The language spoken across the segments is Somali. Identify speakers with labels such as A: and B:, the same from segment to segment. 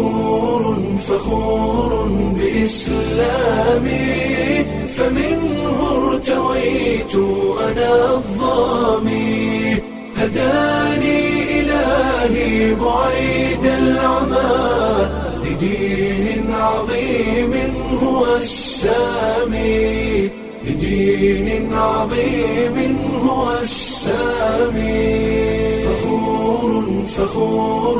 A: فخور فخور بإسلامي فمنه ارتويت أنا الظامي هداني إلهي بعيد العمى لدين عظيم هو السامي لدين عظيم هو السامي فخور فخور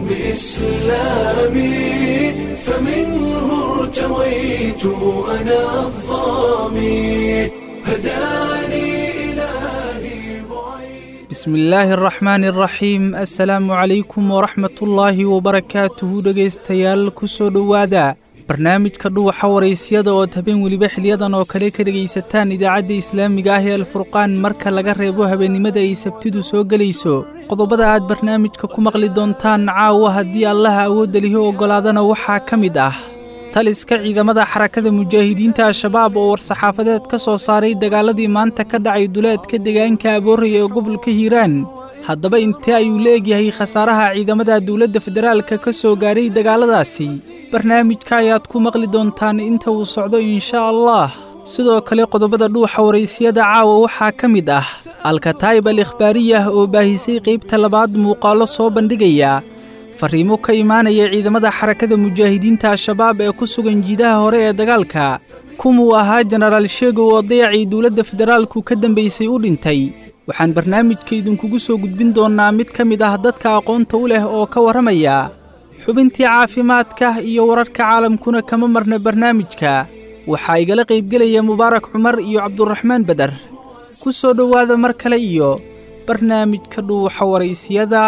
A: بإسلامي فمنه ارتويت أنا الظامي هداني إلهي بعيد
B: bismi illaahi araxmaani araxiim assalaamu calaykum waraxmatullaahi wabarakaatuhu dhegaystayaal ku soo dhowaada barnaamijka dhuwaxa waraysyada ood habeen weliba xiliyadan oo kale ka dhegaysataan idaacadda islaamiga ah ee alfurqaan marka laga reebo habeennimada ay sabtidu soo gelayso qodobada aad barnaamijka ku maqli doontaan caawa haddii allaha awoodda lihi oggolaadana waxaa ka mid ah taliska ciidamada xarakada mujaahidiinta al-shabaab oo war-saxaafadeed ka soo saaray dagaaladii maanta ka dhacay duleedka deegaanka abooraya ee gobolka hiiraan haddaba intee ayuu la egyahay khasaaraha ciidamada dowladda federaalka ka soo gaaray dagaaladaasi barnaamijka ayaad ku maqli doontaan inta uu socdo inshaa allah sidoo kale qodobada dhuuxa waraysiyada caawa waxaa ka mid ah alkataa'ib al ikhbaariyah oo baahisay qaybta labaad muuqaallo soo bandhigaya fariimo ka imaanaya ciidamada xarakada mujaahidiinta al-shabaab ee ku sugan jiidaha hore ee dagaalka kumuu ahaa jenaraal sheegow oo dayacii dowladda federaalku ka dambaysay u dhintay waxaan barnaamijka idinkugu soo gudbin doonnaa mid ka mid ah dadka aqoonta u leh oo ka warramaya xubintii caafimaadka iyo wararka caalamkuna kama marna barnaamijka waxaa igala qaybgelaya mubaarak cumar iyo cabduraxmaan beder ku soo dhowaada mar kale iyo barnaamijka dhuuxa waraysiyada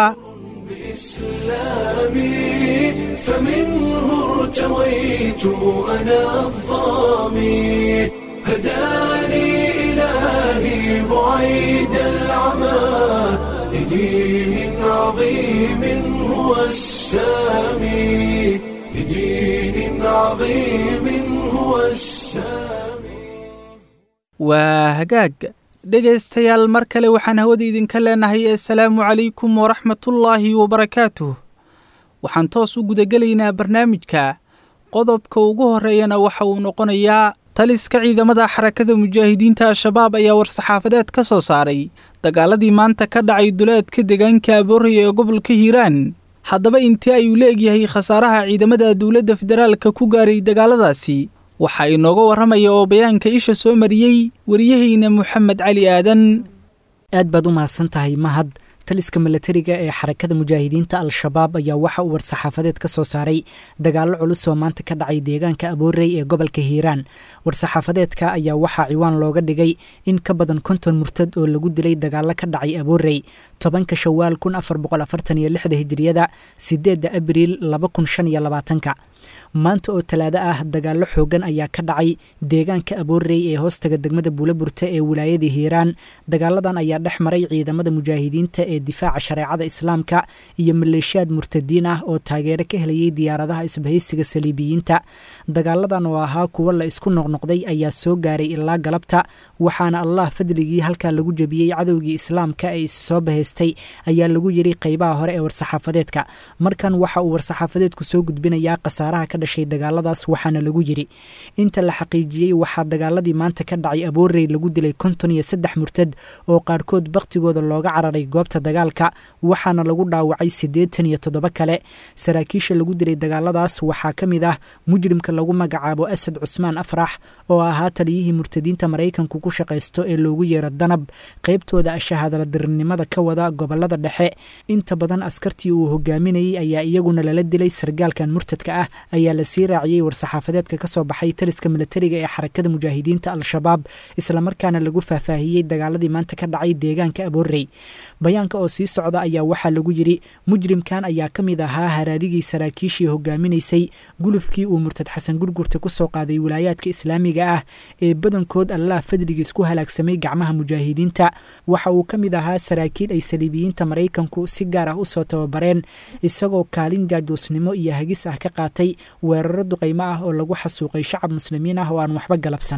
A: بإسلامي فمنه ارتويت أنا الظامي هداني إلهي بعيد العمى لدين عظيم هو السامي لدين عظيم هو السامي
B: waa hagaag dhegaystayaal mar kale waxaan hawada idinka leenahay assalaamu calaykum waraxmatullaahi wabarakaatuh waxaan toos u gudagelaynaa barnaamijka qodobka ugu horreeyana waxa uu noqonayaa taliska ciidamada xarakada mujaahidiinta al-shabaab ayaa war-saxaafadeed ka soo saaray dagaaladii maanta ka dhacay duleedka deegaanka abooraya ee gobolka hiiraan haddaba intee ayuu la egyahay khasaaraha ciidamada dowladda federaalka ku gaaray dagaaladaasi waxaa inooga warramaya oo bayaanka isha soo mariyey wariyahayna moxamed cali aadan
C: aad baad u mahadsan tahay mahad taliska milatariga ee xarakada mujaahidiinta al-shabaab ayaa waxa uu war-saxaafadeed ka soo saaray dagaallo culus oo maanta ka dhacay deegaanka aboorey ee gobolka hiiraan war-saxaafadeedka ayaa waxaa ciwaan looga dhigay in ka badan konton murtad oo lagu dilay dagaallo ka dhacay aboorey tobanka shawaal kun afar boqol afartan iyo lixda hijiriyada sideedda abriil laba kun shan iyo labaatanka maanta oo talaado ah dagaallo xoogan ayaa ka dhacay deegaanka aboorey ee hoostaga degmada buulaburta ee wilaayada hiiraan dagaaladan ayaa dhex maray ciidamada mujaahidiinta ee difaaca shareecada islaamka iyo maleeshiyaad murtadiin ah oo taageero ka helayay diyaaradaha isbahaysiga saliibiyiinta dagaaladan oo ahaa kuwo la isku noqnoqday ayaa soo gaaray ilaa galabta waxaana allah fadligii halkaa lagu jebiyey cadowgii islaamka ee issoo bahaystay ayaa lagu yidhi qeybaha hore ee war-saxaafadeedka markan waxa uu war-saxaafadeedku soo gudbinayaa khasaaraha ka dhashay dagaaladaas waxaana lagu yidhi inta la xaqiijiyey waxaa dagaaladii maanta ka dhacay aboorey lagu dilay konton iyo saddex murtad oo qaarkood bakhtigooda looga cararay goobta dagaalka waxaana lagu dhaawacay siddeetan iyo toddoba kale saraakiisha lagu dilay dagaaladaas waxaa ka mid ah mujrimka lagu magacaabo asad cusmaan afrax oo ahaa taliyihii murtadiinta maraykanku ku shaqaysto ee loogu yeero danab qaybtooda ashahadaladirinimada ka wada gobolada dhexe inta badan askartii uu hogaaminayey ayaa iyaguna lala dilay sargaalkan murtadka ah ayaa lasii raaciyey war-saxaafadeedka ka soo baxay taliska milatariga ee xarakada mujaahidiinta al-shabaab islamarkaana lagu faahfaahiyey dagaaladii maanta ka dhacay deegaanka aboorey bayaanka oo sii socda ayaa waxaa lagu yidhi mujrimkan ayaa ka mid ahaa haraadigii saraakiishii hogaaminaysay gulufkii uu murtad xasan gurgurta ku soo qaaday wilaayaadka islaamiga ah ee badankood allah fadligiis ku halaagsamay gacmaha mujaahidiinta waxa uu ka mid ahaa saraakiil ay saliibiyiinta maraykanku si gaar ah usoo tababareen isagoo kaalin jaajuusnimo iyo hagis ah ka qaatay weeraro duqaymo ah oo lagu xasuuqay shacab muslimiin ah oo aan waxba galabsan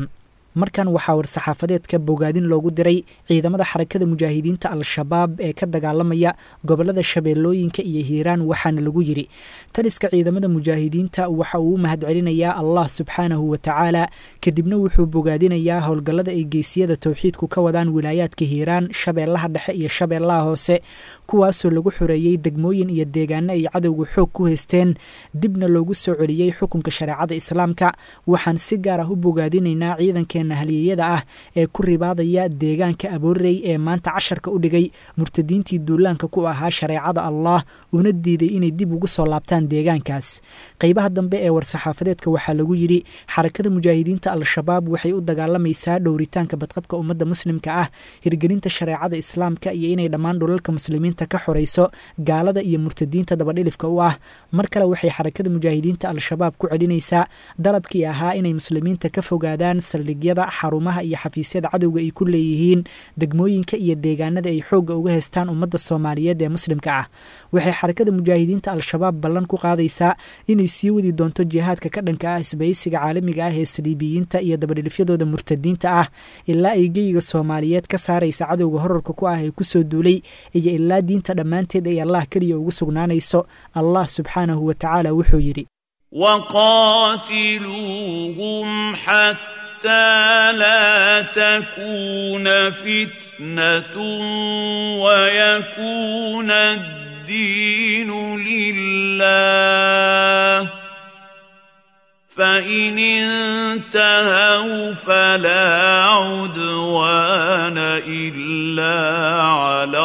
C: markan waxaa war-saxaafadeedka bogaadin loogu diray ciidamada xarakada mujaahidiinta al-shabaab ee ka dagaalamaya gobolada shabeellooyinka iyo hiiraan waxaana lagu yidhi taliska ciidamada mujaahidiinta waxa uu u mahadcelinayaa allah subxaanahu wa tacaala kadibna wuxuu bogaadinayaa howlgallada ay geesiyada towxiidku ka wadaan wilaayaadka hiiraan shabeellaha dhexe iyo shabeellaha hoose kuwaasoo lagu xoreeyey degmooyin iyo deegaano ay cadowga xoog ku haysteen dibna loogu soo celiyey xukunka shareecada islaamka waxaan si gaar ah u bogaadinaynaa ciidankeena haliyeyada ah ee ku ribaadaya deegaanka aboorey ee maanta casharka u dhigay murtadiintii duulaanka ku ahaa shareecada allah una diiday inay dib ugu soo laabtaan deegaankaas qeybaha dambe ee war-saxaafadeedka waxaa lagu yidhi xarakada mujaahidiinta al-shabaab waxay u dagaalamaysaa dhowritaanka badqabka ummadda muslimka ah hirgelinta shareecada islaamka iyo inay dhammaan dhulalka muslimiinta ka xorayso gaalada iyo murtadiinta dabadhilifka u ah mar kale waxay xarakada mujaahidiinta al-shabaab ku celinaysaa dalabkii ahaa inay muslimiinta ka fogaadaan saldhigyada xarumaha iyo xafiisyada cadowga ay ku leeyihiin degmooyinka iyo deegaanada ay xoogga uga haystaan ummadda soomaaliyeed ee muslimka ah waxay xarakada mujaahidiinta al-shabaab ballan ku qaadaysaa inay sii wadi doonto jihaadka ka dhanka ah isbaysiga caalamiga ah ee saliibiyiinta iyo dabadhilifyadooda murtadiinta ah ilaa ay geyiga soomaaliyeed ka saaraysa cadowga horarka ku ah ee kusoo duulay iyo ilaa diinta dhammaanteed ay allah keliya ugu sugnaanayso allah subxaanahu wa tacaala wuxuu yidhi
D: وقاتلوهم حتى لا تكون فتنة ويكون الدين لله فإن انتهوا فلا عدوان إلا على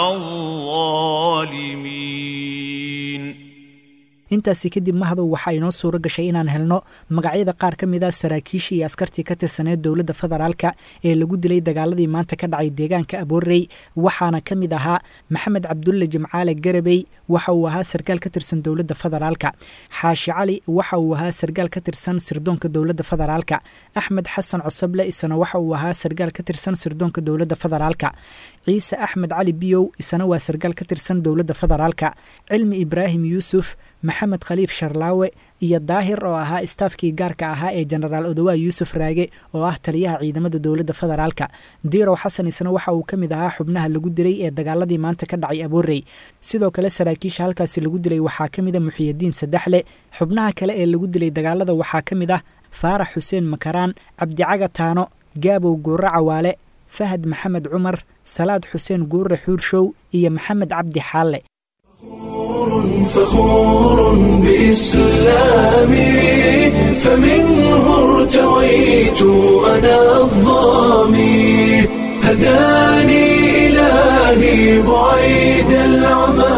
D: الظالمين
C: intaasi kadib mahdow waxaa inoo suuro gashay inaan helno magacyada qaar ka mid a saraakiishii iyo askartii ka tirsaneed dowladda federaalka ee lagu dilay dagaaladii maanta ka dhacay deegaanka aboorey waxaana ka mid ahaa maxamed cabdulle jimcaale garabey waxa uu ahaa sarkaal ka tirsan dowladda federaalka xaashi cali waxa uu ahaa sarkaal ka tirsan sirdoonka dowladda federaalka axmed xasan cosoble isna waxa uu ahaa sarkaal ka tirsan sirdoonka dowladda federaalka ciise axmed cali biyow isna waa sarkaal ka tirsan dowladda federaalka cilmi ibraahim yuusuf maxamed khaliif sharlaawe iyo daahir oo ahaa istaafkii gaarka ahaa ee jenaraal odowaa yuusuf raage oo ah taliyaha ciidamada dowladda federaalka diirow xasan isna waxa uu ka mid ahaa xubnaha lagu dilay ee dagaaladii maanta ka dhacay aboorey sidoo kale saraakiisha halkaasi lagu dilay waxaa ka mid a muxiyadiin saddexle xubnaha kale ee lagu dilay dagaalada waxaa ka mid ah faarax xuseen makaraan cabdicaga taano gaabow guurre cawaale fahad maxamed cumar salaad xuseen guurre xuurshow iyo maxamed cabdi xaalle
A: فخور بإسلامي فمنه ارتويت أنا الظامي هداني إلهي بعيد العمى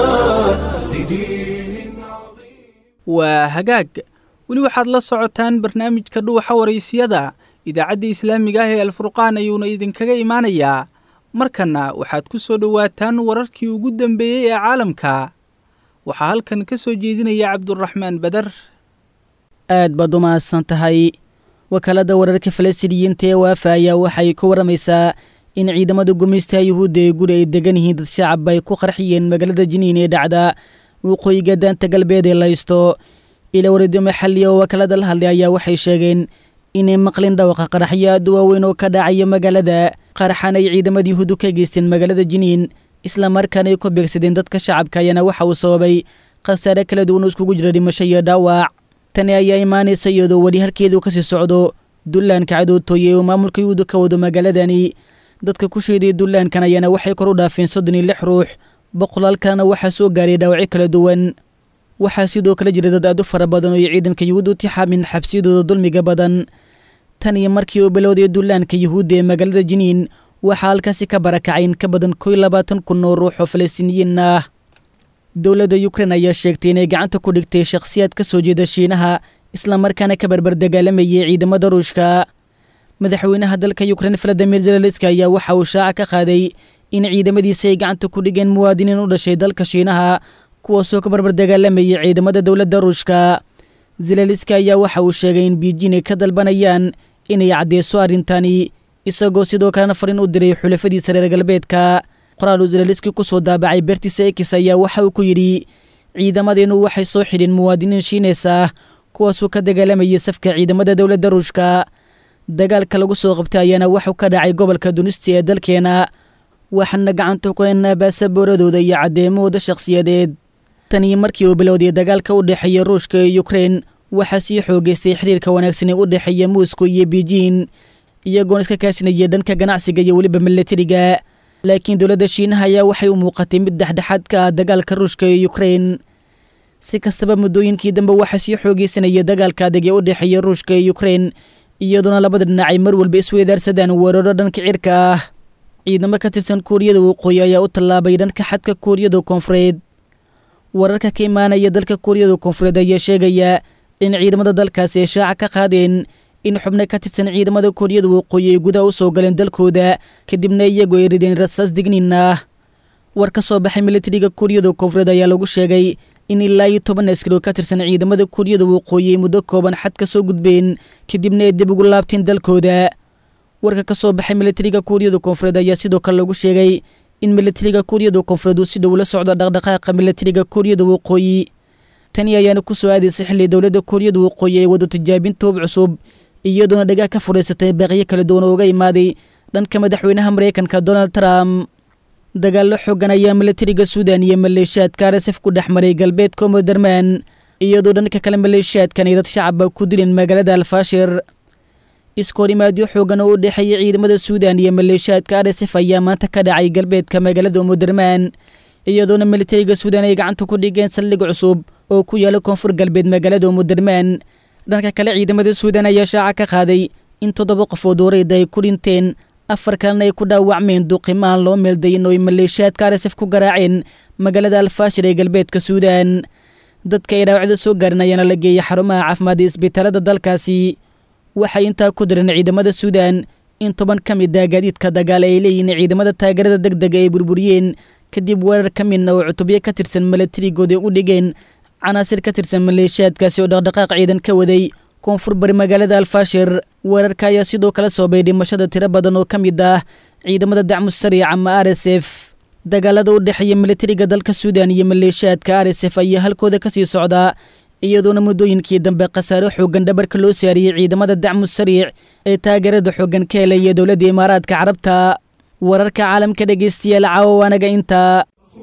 A: لدين عظيم
B: waa hagaag weli waxaad la socotaan barnaamijka dhuuxa waraysiyada idaacadda islaamiga ah ee alfurqaan ayuuna idinkaga imaanayaa markanna waxaad ku soo dhowaataan wararkii ugu dambeeyey ee caalamka waxaa halkan ka soo jeedinaya cabduraxmaan badar
E: aad baad u mahadsan tahay wakaaladda wararka falastiiniyiinta ee waafa ayaa waxay ku warramaysaa in ciidamada gumaystaha yuhuudda ee guri ay degan yihiin dad shacab ay ku qarxiyeen magaalada jiniin ee dhacda waqooyiga daanta galbeed ee laysto ila wareedyo maxalli oo wakaalada la hadlay ayaa waxay sheegeen inay maqlin dhawaqa qaraxyo aad u waaweyn oo ka dhacaya magaalada qaraxan ay ciidamada yuhuuddu ka geysteen magaalada jiniin isla markaana ay ku beegsadeen dadka shacabka ayaana waxa uu sababay khasaare kala duwan oo iskugu jira dhimasho iyo dhaawac tani ayaa imaanaysa iyadoo weli halkeedu kasii socdo dullaanka cadowtooye oo maamulka yuhuuddu ka wado magaaladani dadka ku sheeday dullaankan ayaana waxay kor u dhaafeen soddon iyo lix ruux boqolaal kalena waxaa soo gaaray dhaawacyo kala duwan waxaa sidoo kale jira dad aad u fara badan oo ay ciidanka yuhuud u tixaamin xabsiyadooda dulmiga badan tan iyo markii uu bilowday dullaanka yuhuudda ee magaalada jiniin waxaa halkaasi ka barakacay in ka badan kow iyo labaatan kun oo ruux oo falastiiniyiin ah dowladda yukrain ayaa sheegtay inay gacanta ku dhigtay shakhsiyaad ka soo jeeda shiinaha islamarkaana ka barbar dagaalamayay ciidamada ruushka madaxweynaha dalka yukrain valadimir zelaliska ayaa waxa uu shaaca ka qaaday in ciidamadiisa ay gacanta ku dhigeen muwaadiniin u dhashay dalka shiinaha kuwaasoo ka barbar dagaalamayay ciidamada dowladda ruushka zelaliska ayaa waxa uu sheegay in biijin ay ka dalbanayaan inay caddeyso arrintani isagoo sidoo kalena fariin u diray xulafadiisa reer galbeedka qoraal uu zelaliski ku soo daabacay bertiisa ekis ayaa waxa uu ku yidhi ciidamadeennu waxay soo xidheen muwaadiniin shiineys ah kuwaasuu ka dagaalamayay safka ciidamada dowladda ruushka dagaalka lagu soo qabtay ayaana wuxuu ka dhacay gobolka dunisti ee dalkeena waxaana gacanta ku haynaa baasabooradooda iyo caddeemahooda shakhsiyadeed tanii markii uu bilowday dagaalka u dhexeeya ruushka iyo ukrein waxaa sii xoogeystay xiriirka wanaagsan ee u dhexeeya moscow iyo beijing iyagoona iska kaashinaya dhanka ganacsiga iyo weliba milatariga laakiin dowladda shiinaha ayaa waxay u muuqatay mid dhexdhexaad ka ah dagaalka ruushka iyo ukrein si kastaba muddooyinkii dambe waxaa sii xoogeysanaya dagaalka adag ee u dhexeeya ruushka iyo ukrein iyadoona labada dhinac ay mar walba isweydaarsadaan weeraro dhanka cirka ah ciidamo ka tirsan kuuriyada waqooyi ayaa u tallaabay dhanka xadka kuuriyada koonfureed wararka ka imaanaya dalka kuuriyada koonfureed ayaa sheegaya in ciidamada dalkaasi ay shaaca ka qaadeen in xubno ka tirsan ciidamada kuuriyada waqooyi ay gudaha u soo galeen dalkooda kadibna iyagu ay rideen rasaas digniin ah war ka soo baxay militariga kuuriyada koonfureed ayaa lagu sheegay in ilaa iyo toban askari oo ka tirsan ciidamada kuuriyada waqooyi ay muddo kooban xad ka soo gudbeen kadibna ay dib ugu laabteen dalkooda warka ka soo baxay militariga kuuriyada koonfureed ayaa sidoo kale lagu sheegay in militariga kuuriyada koonfureed uu si dhow la socdo dhaqdhaqaaqa militariga kuuriyada waqooyi tani ayaana ku soo aadaysay xilli dowladda kuuriyada waqooyi ay wado tijaabin toob cusub iyadoona dhagaah ka furaysatay baaqyo kala duwan oo uga imaaday dhanka madaxweynaha maraykanka donald trump dagaallo xoogan ayaa militariga suudan iyo maleeshiyaadka arsef ku dhex maray galbeedka moderman iyadoo dhanka kale maleeshiyaadkan ay dad shacaba ku dileen magaalada alfaashir iskoorimaadyo xoogan oo u dhexeeya ciidamada suudan iyo maleeshiyaadka arsef ayaa maanta ka dhacay galbeedka magaalada moderman iyadoona militariga suudan ay gacanta ku dhigeen saldhig cusub oo ku yaala koonfur galbeed magaalada moderman dhanka kale ciidamada suudan ayaa shaaca ka qaaday in toddoba qofood wareyda ay ku dhinteen afar kalena ay ku dhaawacmeen duqimahan loo meeldayin oo ay maleeshiyaadka arsef ku garaaceen magaalada alfaashir ee galbeedka suudan dadka ay dhaawacda soo gaarin ayaana la geeyay xarumaha caafimaad ee isbitaalada dalkaasi waxay intaa ku direen ciidamada suudan in toban ka mid ah gaadiidka dagaal ay leeyihiin ciidamada taageerada deg dega ay burburiyeen kadib weerar ka midna oo cutubyo ka tirsan milatarigooda u dhigeen canaasir ka tirsan maleeshiyaadkaasi oo dhaqdhaqaaq ciidan ka waday koonfur bari magaalada alfaashir weerarka ayaa sidoo kale soobay dhimashada tiro badan oo ka mid ah ciidamada dacmu sariic ama r s f dagaalada u dhexeeya militariga dalka suudan iyo maleeshiyaadka r s f ayaa halkooda ka sii socdaa iyadoona muddooyinkii dambe khasaare xoogan dhabarka loo saariyey ciidamada dacmu sariic ee taageerada xoogan ka helaya dowladda imaaraadka carabta wararka caalamka dhegeystayaal caawa anaga intaa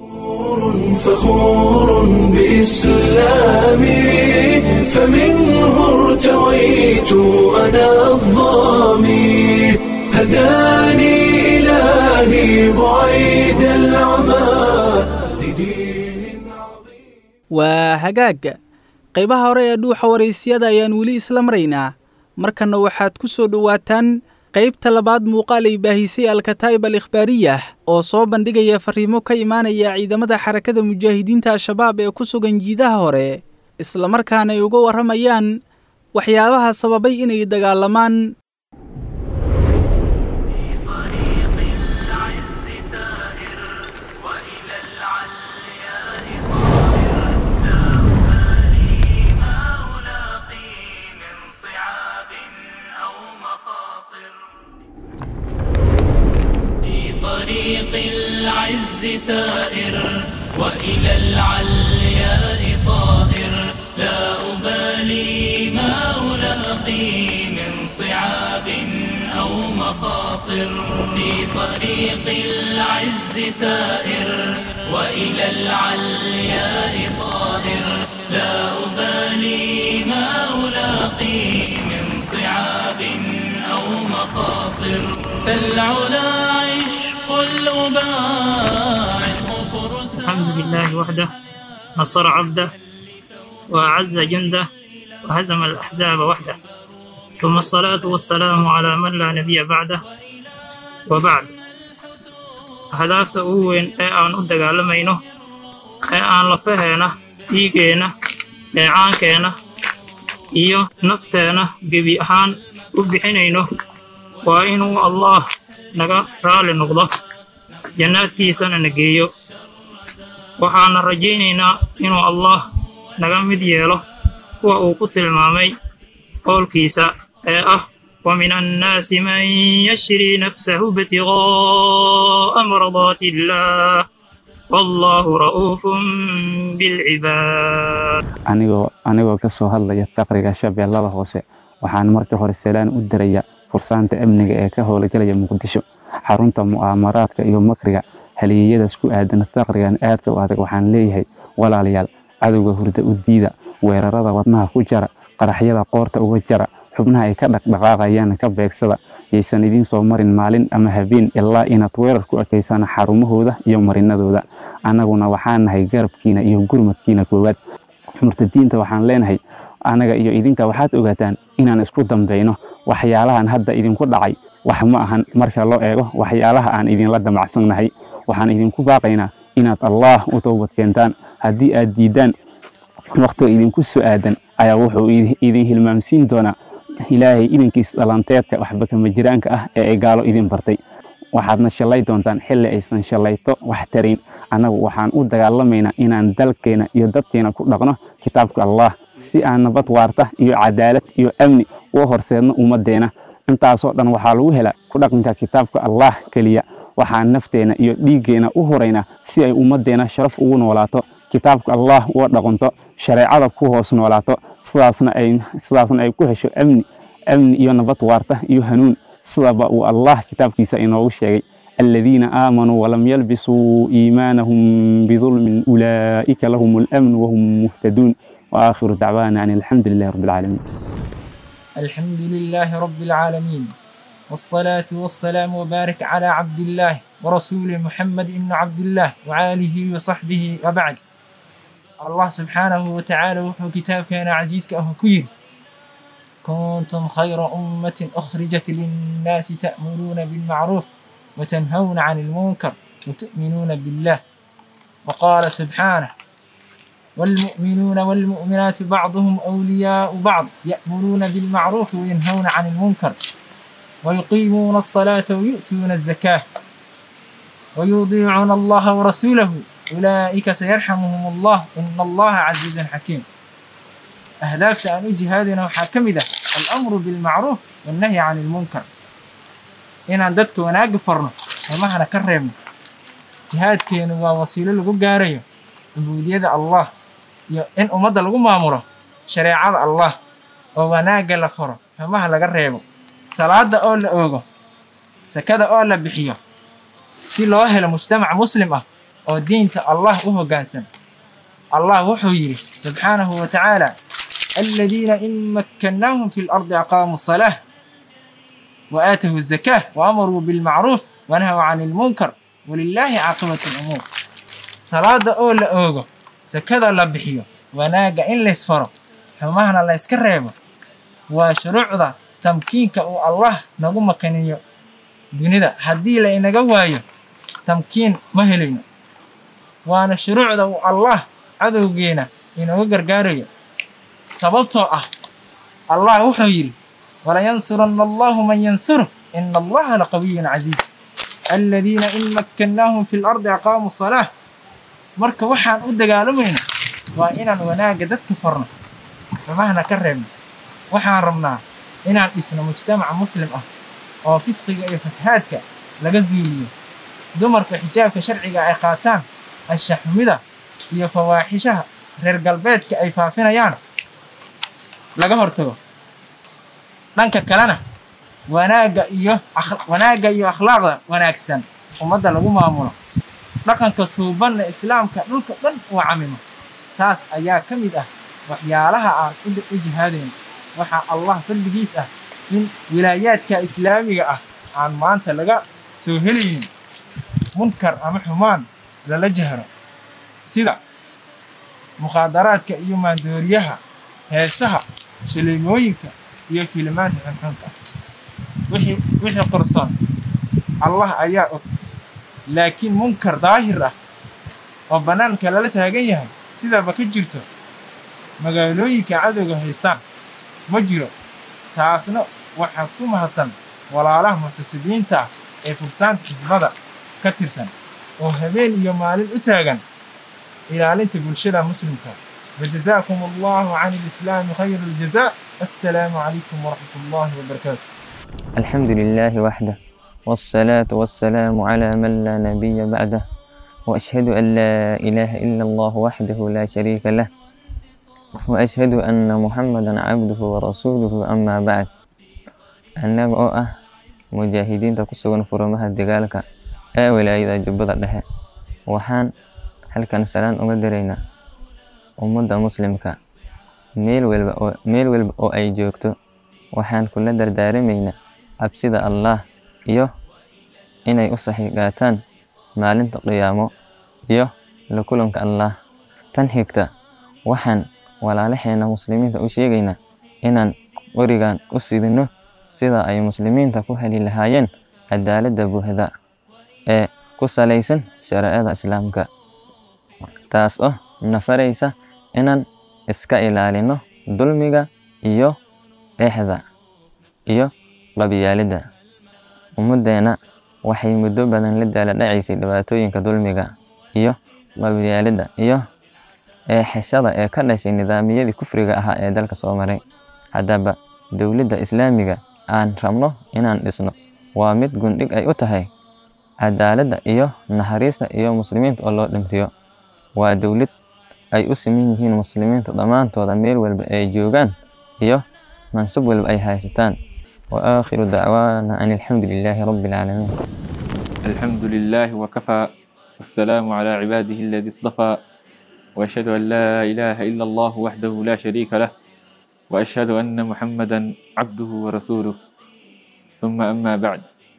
A: فخور بإسلامي فمنه ارتويت أنا الظامي هداني إلهي بعيد العمى لدين عظيم
B: waa hagaag qaybaha hore ee dhuuxa waraysyada ayaan weli isla maraynaa markanna waxaad ku soo dhowaataan qaybta labaad muuqaal ay baahisay alkataa'ib al ikhbaariyah oo soo bandhigaya farriimo ka imaanaya ciidamada xarakada mujaahidiinta al-shabaab ee ku sugan jiidaha hore islamarkaana ay uga warramayaan waxyaabaha sababay inay dagaalamaan
F: طريق العز سائر وإلى العلياء طائر لا أبالي ما ألاقي من صعاب أو مخاطر في طريق العز سائر وإلى العلياء طائر لا أبالي ما ألاقي من صعاب أو مخاطر فالعلا عشق الأباء فرسان
G: الحمد لله وحده نصر عبده وأعز جنده وهزم الأحزاب وحده ثم الصلاة والسلام على من لا نبي بعده وبعد أهدافta ugu weyn ee aan u dagaalamayno ee aan lafaheena dhiigeenna dheecaankeenna iyo nafteena gebi ahaan u bixinayno waa inuu allaah naga raali noqdo jannaadkiisana na geeyo waxaana rajaynaynaa inuu allaah naga mid yeelo kuwa uu ku tilmaamay qowlkiisa ee ah ومن الناس من يشري نفسه ابتغاء مرضات الله والله رؤوف بالعباد
H: anigoo anigoo ka soo hadlaya faqriga shabeellada hoose waxaan marka hore salaan u diraya fursaanta amniga ee ka howlgalaya muqdisho xarunta mu'aamaraadka iyo makriga haliyeeyadaas ku aadan faqrigan aadka u adag waxaan leeyahay walaalayaal cadowga hurda u diida weerarada wadnaha ku jara qaraxyada qoorta uga jara xubnaha ay ka dhaqdhaqaaqayaan ka beegsada yaysan idiin soo marin maalin ama habeen ilaa inaad weerar ku ekeysaan xarumahooda iyo marinadooda annaguna waxaan nahay garabkiina iyo gurmadkiina koowaad murtadiinta waxaan leenahay annaga iyo idinka waxaad ogaataan inaan isku dambayno waxyaalahan hadda idinku dhacay wax ma ahan marka loo eego waxyaalaha aan idinla damacsannahay waxaan idinku baaqaynaa inaad allaah u toobad keentaan haddii aad diiddaan wakhtiga idinku soo aadan ayaa wuxuu idin hilmaamsiin doonaa ilaahay idinkiis dhalanteedka waxba kama jiraanka ah ee ay gaalo idin bartay waxaadna shallay doontaan xilli aysan shallayto wax tarayn annagu waxaan u dagaalamaynaa inaan dalkeena iyo dadkeena ku dhaqno kitaabka allah si aan nabad waarta iyo cadaalad iyo amni u horseedno ummaddeena intaasoo dhan waxaa lagu helaa ku dhaqanka kitaabka allah keliya waxaan nafteena iyo dhiiggeena u huraynaa si ay ummaddeena sharaf ugu noolaato kitaabka allah uga dhaqanto shareecada ku hoos noolaato sidaasna ay sidaasna ay ku hesho amni amni iyo nabad waarta iyo hanuun sidaba uu allah kitaabkiisa inoogu sheegay الذين آمنوا ولم يلبسوا إيمانهم بظلم أولئك لهم الأمن وهم مهتدون وآخر دعوانا أن الحمد لله رب العالمين
I: الحمد لله رب العالمين والصلاة والسلام وبارك على عبد الله ورسول محمد بن عبد الله وعاله وصحبه وبعد الله سبحانه وتعالى وحو كتاب كان عزيز كأهو كوير كنتم خير أمة أخرجت للناس تأمرون بالمعروف وتنهون عن المنكر وتؤمنون بالله وقال سبحانه والمؤمنون والمؤمنات بعضهم أولياء بعض يأمرون بالمعروف وينهون عن المنكر ويقيمون الصلاة ويؤتون الزكاة ويطيعون الله ورسوله أولئك سيرحمهم الله إن الله عزيز حكيم أهداف أن جهادنا وحاكمده الأمر بالمعروف والنهي عن المنكر inaan dadka wanaagga farno xumahana ka reebno jihaadkeenu waa wasiilo lagu gaarayo cubuudiyada allah iyo in ummadda lagu maamulo shareecada allah oo wanaagga la faro xumaha laga reebo salaada oo la oogo sakada oo la bixiyo si loo helo mujtamac muslim ah oo diinta allah u hoggaansan allah wuxuu yidhi subxaanahu wa tacaala aladiina in makkannaahum fi lardi aqaamuu salaah وآتوا الزكاة وأمروا بالمعروف ونهوا عن المنكر ولله عاقبة الأمور صلاة أول أوغو سكذا لبحيو وناقا إن ليسفرو حماهنا الله يسكريبو وشروع ذا تمكينك أو الله نقوم مكانيو دونيدا هدي لإنك وايو تمكين مهلين وانا شروع ذا الله عدو جينا إنه قرقاريو سببتو أه الله وحيري ولينصرن الله من ينصره إن الله لقوي عزيز الذين إن مكناهم في الأرض أقاموا الصلاة marka waxaan u dagaalamayna waa inaan wanaagga dadka farno xumahana ka reebno waxaan rabnaa inaan dhisno mujtamaca muslim ah oo fisqiga iyo fasahaadka laga duuliyo dumarka xijaabka sharciga ay qaataan anshaxumida iyo fawaaxishaha reer galbeedka ay faafinayaan laga hortago dhanka kalena wanaagga iyo wanaagga iyo akhlaaqda wanaagsan ummadda lagu maamulo dhaqanka suubanna islaamka dhulka dhan uu camimo taas ayaa ka mid ah waxyaalaha aan u jihaadayno waxaa allah fadligiis ah in wilaayaadka islaamiga ah aan maanta laga soo helaynin munkar ama xumaan lala jahro sida mukhaadaraadka iyo maandooriyaha heesaha shaleemooyinka iyo filimaanta xunxunka wixii wixii qorsoon allah ayaa og laakiin munkar daahir ah oo bannaanka lala taagan yahay sidaba ka jirto magaalooyinka cadowga haystaan ma jiro taasna waxaa ku mahadsan walaalaha muctasibiinta ah ee fursaanta xisbada ka tirsan oo habeen iyo maalin u taagan ilaalinta bulshada muslimka وجزاكم الله عن الإسلام خير الجزاء السلام عليكم ورحمة الله وبركاته
J: الحمد لله وحده والصلاة والسلام على من لا نبي بعده وأشهد أن لا إله إلا الله وحده لا شريك له وأشهد أن محمدا عبده ورسوله أما بعد annaga oo ah mujaahidiinta ku sugan furumaha dagaalka ee wilaayada jubbada dhexe waxaan halkan salaan uga diraynaa ummadda muslimka meel walba oo meel walba oo ay joogto waxaan kula dardaaramaynaa cabsida allaah iyo inay u saxiigaataan maalinta qiyaamo iyo la kulanka allaah tan xigta waxaan walaalaheena muslimiinta u sheegaynaa inaan qorigan u sidino sida ay muslimiinta ku heli lahaayeen cadaaladda buuxda ee ku salaysan shareecada islaamka taas oo nafaraysa inaan iska ilaalino dulmiga iyo eexda iyo qabyaalidda ummaddeena waxay muddo badan la daala dhacaysay dhibaatooyinka dulmiga iyo qabyaalidda iyo eexashada ee ka dhashay nidaamyadii kufriga ahaa ee dalka soo maray haddaba dowladda islaamiga aan rabno inaan dhisno waa mid gundhig ay u tahay cadaaladda iyo naxariista iyo muslimiinta oo loo dhimriyo waa dowlad ay u siman yihiin muslimiinta dhammaantooda meel walba ay joogaan iyo mansub walba ay haysataan wa aakhiru dacwaana an alxamdu lilaahi rabbi alcaalamiin
K: الحمد لله وكفى والسلام على عباده الذي اصطفى وأشهد أن لا إله إلا الله وحده لا شريك له وأشهد أن محمدا عبده ورسوله ثم أما بعد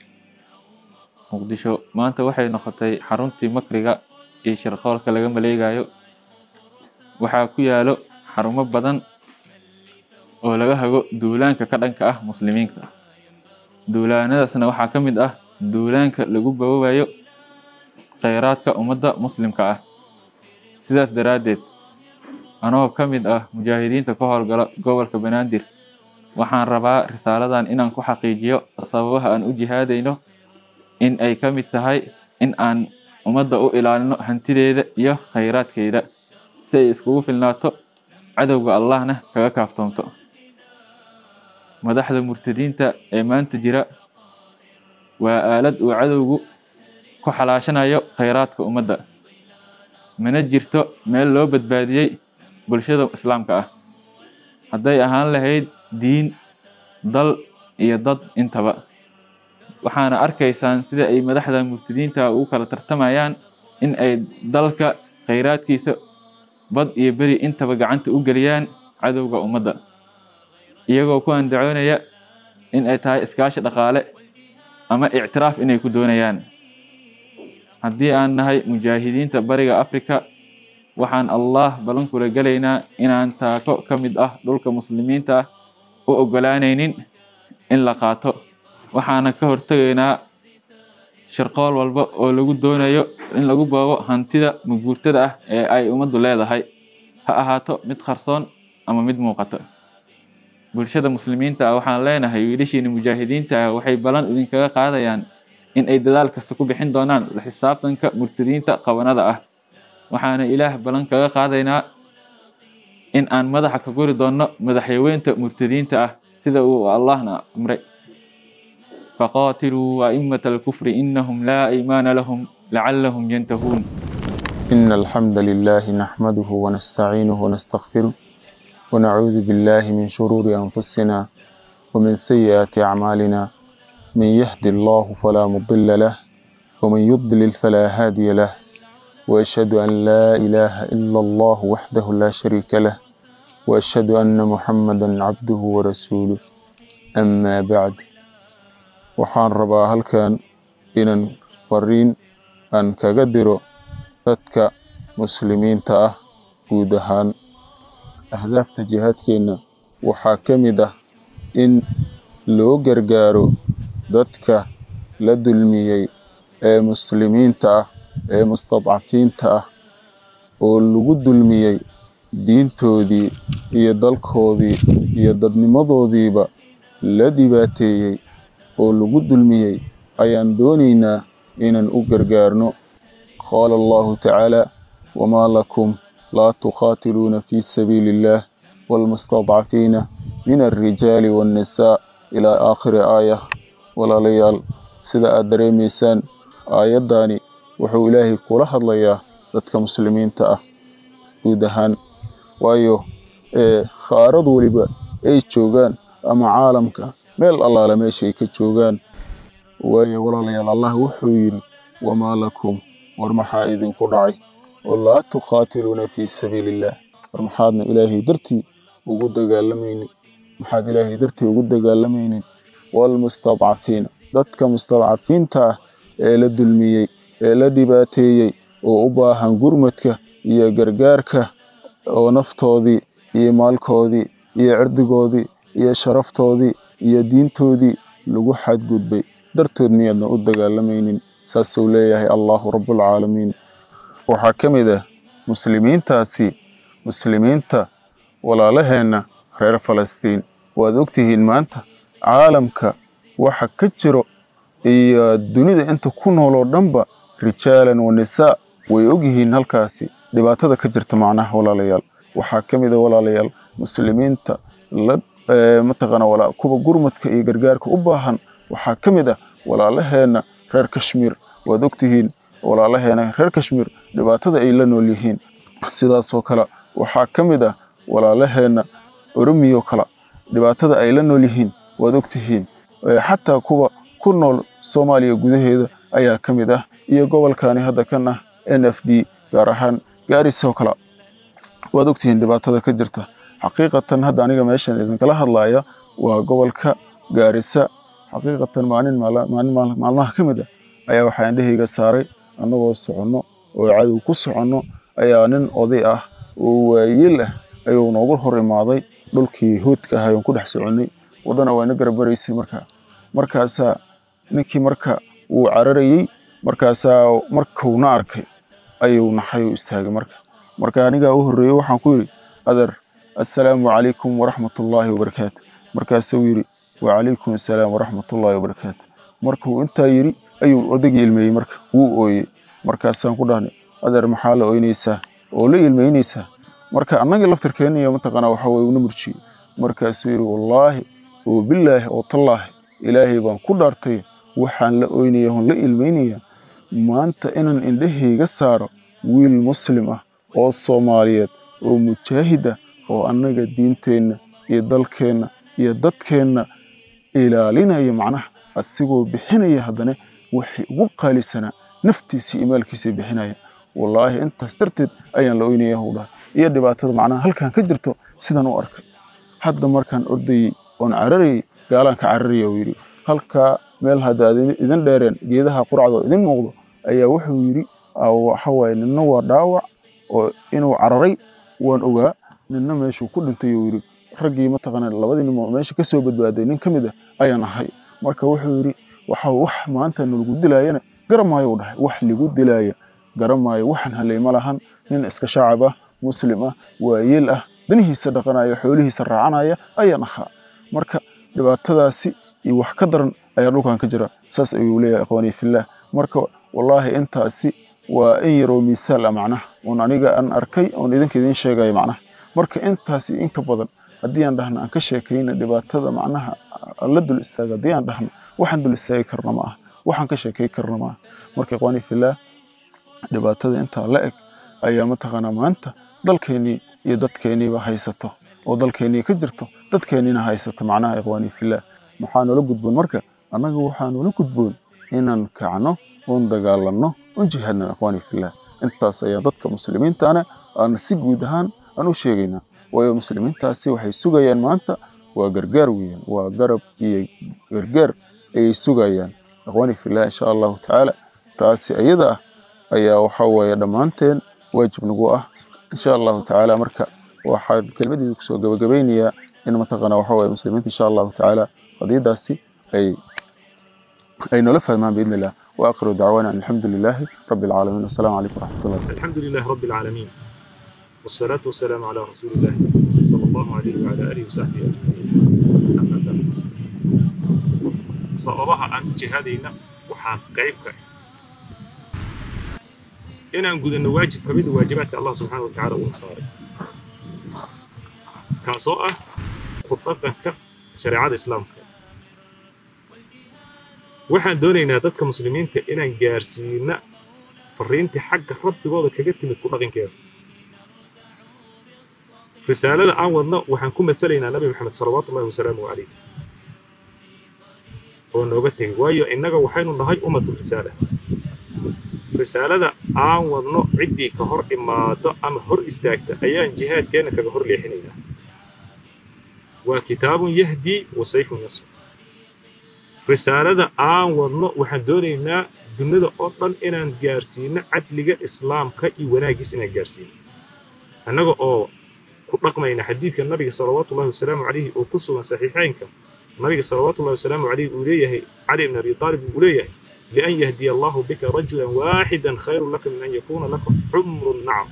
K: muqdisho maanta waxay noqotay xaruntii makriga iyo shirqoolka laga maleegayo waxaa ku yaalo xarumo badan oo laga hago duulaanka ka dhanka ah muslimiinta duulaanadaasna waxaa ka mid ah duulaanka lagu bawaayo kheyraadka ummadda muslimka ah sidaas daraaddeed anoo ka mid ah mujaahidiinta ka howlgala gobolka banaadir waxaan rabaa risaaladan inaan ku xaqiijiyo sababaha aan u jihaadayno in ay ka mid tahay in aan ummadda u ilaalino hantideeda iyo kheyraadkeeda si ay iskugu filnaato cadowga allahna kaga kaaftoonto madaxda murtadiinta ee maanta jira waa aalad uu cadowgu ku xalaashanayo kheyraadka ummadda mana jirto meel loo badbaadiyey bulshada islaamka ah hadday ahaan lahayd diin dal iyo dad intaba waxaana arkaysaan sida ay madaxda murtadiinta ugu kala tartamayaan in ay dalka kheyraadkiisa bad iyo beri intaba gacanta u geliyaan cadowga ummadda iyagoo ku andacoonaya in ay tahay iskaashi dhaqaale ama ictiraaf inay ku doonayaan haddii aan nahay mujaahidiinta bariga afrika waxaan allah ballan kula gelaynaa inaan taako ka mid ah dhulka muslimiinta ah u ogolaanaynin in la qaato waxaana ka hortegaynaa shirqool walba oo lagu doonayo in lagu boobo hantida maguurtada ah ee ay ummaddu leedahay ha ahaato mid qarsoon ama mid muuqata bulshada muslimiinta ah waxaan leenahay wiilashiina mujaahidiinta ah waxay ballan idinkaga qaadayaan in ay dadaal kasta ku bixin doonaan la xisaabtanka murtadiinta qabanada ah waxaana ilaah ballan kaga qaadaynaa in aan madaxa ka guri doonno madaxyaweynta murtadiinta ah sida uu allahna amray فقاتلوا أئمة الكفر إنهم لا إيمان لهم لعلهم ينتهون
L: إن الحمد لله نحمده ونستعينه ونستغفره ونعوذ بالله من شرور أنفسنا ومن سيئات أعمالنا من يهد الله فلا مضل له ومن يضلل فلا هادي له وأشهد أن لا إله إلا الله وحده لا شريك له وأشهد أن محمدا عبده ورسوله أما بعد waxaan rabaa halkan inaan fariin aan kaga diro dadka muslimiinta ah guud ahaan ahdaafta jihaadkeenna waxaa ka mid ah in loo gargaaro dadka la dulmiyey ee muslimiinta ah ee mustadcafiinta ah oo lagu dulmiyey diintoodii iyo dalkoodii iyo dadnimadoodiiba la dhibaateeyey oo lagu dulmiyey ayaan doonaynaa inaan u gargaarno qaala allahu tacaala wamaa lakum laa tuqaatiluuna fii sabiili illaah waalmustadcafiina min alrijaali waannisaa ilaa aakhiri aaya walaalayaal sida aad dareemaysaan aayaddani wuxuu ilaahay kula hadlayaa dadka muslimiinta ah guud ahaan waayo khaarad weliba ay joogaan ama caalamka meel allaale meeshay ka joogaan waayo walaalayaal allah wuxuu yidhi wamaa lakum war maxaa idinku dhacay oo laa tukhaatiluuna fii sabiili illaah war maxaadna ilaahay dartii ugu dagaalamaynin maxaad ilaahay dartii ugu dagaalamaynin waalmustadcafiina dadka mustadcafiinta ah ee la dulmiyey ee la dhibaateeyey oo u baahan gurmadka iyo gargaarka oo naftoodii iyo maalkoodii iyo cirdigoodii iyo sharaftoodii iyo diintoodii lagu xadgudbay dartood miyaadna u dagaalamaynin saasuu leeyahay allahu rabbulcaalamiin waxaa ka mid ah muslimiintaasi muslimiinta walaalaheenna reer falastiin waad ogtihiin maanta caalamka waxa ka jiro iyo dunida inta ku nool oo dhanba rijaalan wa nisaa way ogyihiin halkaasi dhibaatada ka jirta macnaha walaalayaal waxaa ka mid a walaalayaal muslimiinta la mataqaana walaa kuwa gurmadka iyo gargaarka u baahan waxaa ka mid ah walaalaheenna reer kashmiir waad ogtihiin walaalaheena reer kashmiir dhibaatada ay la nool yihiin sidaasoo kale waxaa ka mid ah walaalaheenna oromiyo kale dhibaatada ay la nool yihiin waad ogtihiin xataa kuwa ku nool soomaaliya gudaheeda ayaa ka mid ah iyo gobolkani hadda kan ah n f d gaar ahaan gaarisoo kale waad ogtihiin dhibaatada ka jirta xaqiiqatan hadda aniga meeshan idinkala hadlaya waa gobolka gaarisa xaqiiqatan maalin maalin maalmaha ka mid ah ayaa waxaa indhahayga saaray annagoo soconno oo cadow ku soconno ayaa nin oday ah oo waayeel ah ayuu noogu hor imaaday dhulkii hoodka ahay oon ku dhex soconnay waddana waa ina garabaraysay markaa markaasaa ninkii marka wuu cararayey markaasaa markuuna arkay ayuu naxay oo istaagay marka marka anigaa u horreeyey waxaan ku yidhi adeer assalaamu calaykum waraxmatullaahi wabarakaatu markaasuu yidhi wacalaykum assalaam waraxmatullaahi wabarakaatu markuu intaa yidhi ayuu odaygii ilmeeyey marka wuu ooyey markaasaan ku dhahnay adeer maxaa la oynaysaa oo la ilmeynaysaa marka annagii laftirkeenna iyo mataqaanaa waxa weye una murjiyey markaasuu yidhi wallaahi oo bilaahi oo tallaahi ilaahay baan ku dhaartay waxaan la oynaya oon la ilmeynaya maanta inaan indhahayga saaro wiil muslim ah oo soomaaliyeed oo mujaahid ah oo annaga diinteenna iyo dalkeenna iyo dadkeenna ilaalinaya macnaha asigoo bixinaya haddana waxay ugu qaalisanaa naftiisii iyo maalkiisa bixinaya wallaahi intaas darteed ayaan la oynaya hw dhahay iyo dhibaatada macnaha halkan ka jirto sidaan u arkay hadda markaan ordayey oon cararayey gaalaan ka cararaya uu yidhi halkaa meel hadda aad idin dheereen geedaha quracda oo idin muuqdo ayaa wuxuu yidhi waxa waaye ninna waa dhaawac oo inuu cararay waan ogaa ninna meeshuu ku dhintay uu yidhi raggii mataqaana labadii nin oo meesha ka soo badbaaday nin ka mid ah ayaan ahay marka wuxuu yidhi waxa wax maanta nalagu dilaayana garamaayo u dhahay wax ligu dilaaya garamaayo waxaan halay ma lahan nin iska shaacab ah muslim ah waayeel ah danihiisa dhaqanaya xoolihiisa raacanaya ayaan ahaa marka dhibaatadaasi iyo wax ka daran ayaa dhulkan ka jira saas ayuu leeyahay ikhwaanii fillaah marka wallaahi intaasi waa in yaroo miisaal ah macnaha oon aniga aan arkay oon idinka idiin sheegaya macnaha marka intaasi inka badan haddii aan dhahno aan ka sheekayna dhibaatada macnaha la dul istaaga haddii aan dhahno waxaan dul istaagi karna ma aha waxaan ka sheekay karna ma aha marka ikhwaanii fillaah dhibaatada intaa la eg ayaa mataqaanaa maanta dalkeennii iyo dadkeenniiba haysato oo dalkeennii ka jirto dadkeenniina haysato macnaha ikhwaanii fillaah maxaa noola gudboon marka annaga waxaa noola gudboon inaan kacno oon dagaalanno oon jihaadno ikhwaanii fillaah intaas ayaa dadka muslimiintaana aan si guud ahaan aan u sheegaynaa waayo muslimiintaasi waxay sugayaan maanta waa gargaar weeyaan waa garab iyo gargaar ayay sugayaan ikhwaanii fillaah insha allahu tacaala taasi iyada ah ayaa waxaa weeye dhammaanteen waajib nagu ah insha allahu tacaala marka waxaan kelmadeeda kusoo gabagabaynayaa in mataqaana waxa waye muslimiinta insha allahu tacaala qadiyadaasi ay ay noola fahmaan biidni illah واخر دعوانا ان الحمد لله رب العالمين والسلام عليكم ورحمه الله وبركاته.
M: الحمد لله رب العالمين والصلاة والسلام على رسول الله صلى الله عليه وعلى آله وصحبه أجمعين أما بعد sababaha aan u jihaadayna waxaan qayb ka inaan gudanno waajib ka mid a waajibaadka allah subxaana wa tacaala uuna saaray kaasoo ah ku dhaqanka shareecada islaamka waxaan doonaynaa dadka muslimiinta inaan gaarsiina fariintii xagga rabbigooda kaga timid ku dhaqankeeda risaalada aan wadno waxaan ku matalaynaa nabi maxamed salawaatu ullahi wasalaamu calayh oo nooga tegay waayo innaga waxaynu nahay ummatu risaala risaalada aan wadno ciddii ka hor imaado ama hor istaagta ayaan jihaadkeenna kaga hor leexinaynaa waa kitaabun yahdii wa sayfun yasr risaalada aan wadno waxaan doonaynaa dunida oo dhan inaan gaarsiino cadliga islaamka iyo wanaaggiis inaan gaarsiino annaga oo ku dhaqmayna xadiidka nabiga salawaatullahi wasalaamu calayhi oo ku sugan saxiixaynka nabiga salawaatullahi wasalaamu calayhi uu leeyahay cali ibn abi taalib uu leeyahay lian yahdiya allahu bika rajulan waaxidan khayrun laka min an yakuuna laka xumru nacam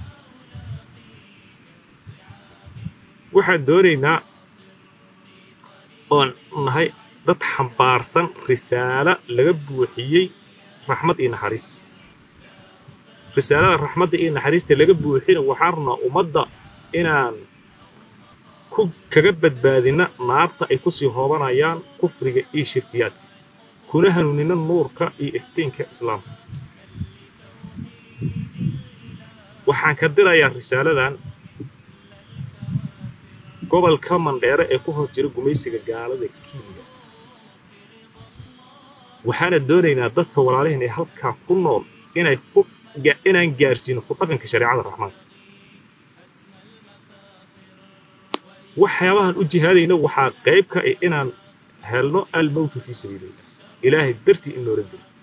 M: waxaan doonaynaa oon nahay dad xambaarsan risaalo laga buuxiyey raxmad iyo naxariis risaalada raxmadda iyo naxariista laga buuxina waxaan rabnaa ummadda inaan ku kaga badbaadina naarta ay kusii hoobanayaan kufriga iyo shirkiyaadka kuna hanuunina nuurka iyo iftiinka islaamka waxaan ka dirayaa risaaladan gobolka mandheere ee ku hoos jira gumaysiga gaalada kiimiga waxaana doonaynaa dadka walaalihin ee halkaa ku nool inay ku inaan gaarsiino ku dhaqanka shareecada raxmaanka waxyaabahan u jihaadayna waxaa qayb ka ah inaan helno almowtu fii sabiilillah ilaahay dartii in loola dilo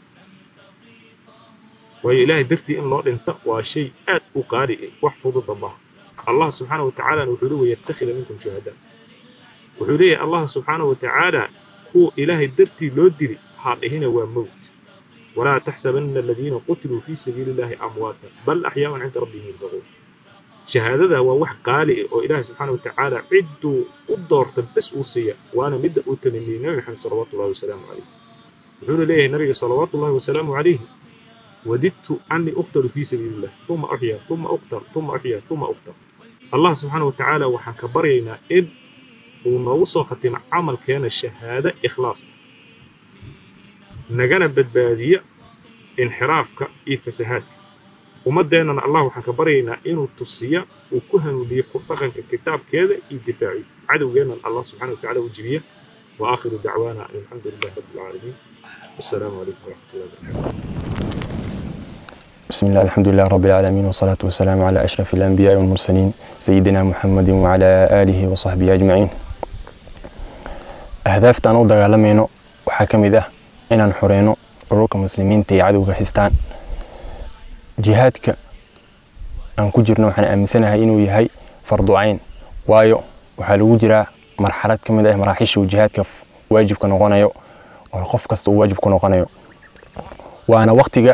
M: waayo ilaahay dartii in loo dhinta waa shay aad u qaali ah wax fududa maaha allah subxaana wa tacaalana wuxuu leeyahay yattakhida minkum shuhadaa wuxuu leeyahay allah subxaana wa tacaala kuwa ilaahay dartii loo dili ha dhihina waa mowt walaa taxsabanna aladiina qutiluu fii sabiili illaahi amwaatan bal axyaaun cinda rabbihim yarzaquun shahaadada waa wax qaali ah oo ilaahay subxaana wa tacaala cidduu u doorta bes uu siiya waana midda uu tamaniyey nabi maxamed salawaatullahi wasalaamu calayh wuxuuna leeyahay nabiga salawaatullahi wasalaamu calayhi وددت أني أقتل في سبيل الله ثم أحيا ثم أقتل ثم أحيا ثم أقتل الله سبحانه وتعالى وحن كبرينا إن ونوصل ختم عمل كان الشهادة إخلاص نجانا بدبادية انحرافك إي فسهات ومدينا الله وحن كبرينا إنه تصية وكهن لي قطغن ككتاب كذا الدفاعي عدو جينا الله سبحانه وتعالى وجبية وآخر دعوانا أن الحمد لله رب العالمين والسلام عليكم ورحمة الله وبركاته
N: بسم الله الحمد لله رب العالمين والصلاة والسلام على أشرف الأنبياء والمرسلين سيدنا محمد وعلى آله وصحبه أجمعين أهدافت أنا دغالمينو waxaa ka mid ah inaan xoreyno ururka muslimiinta ee cadowga haystaan jihaadka aan ku jirno waxaan aaminsanahay inuu yahay farducayn waayo waxaa lagu jiraa marxalad ka mid ah maraaxiisha uu jihaadka waajibka noqonayo oo qof kasta uu waajib ku noqonayo waana waqtiga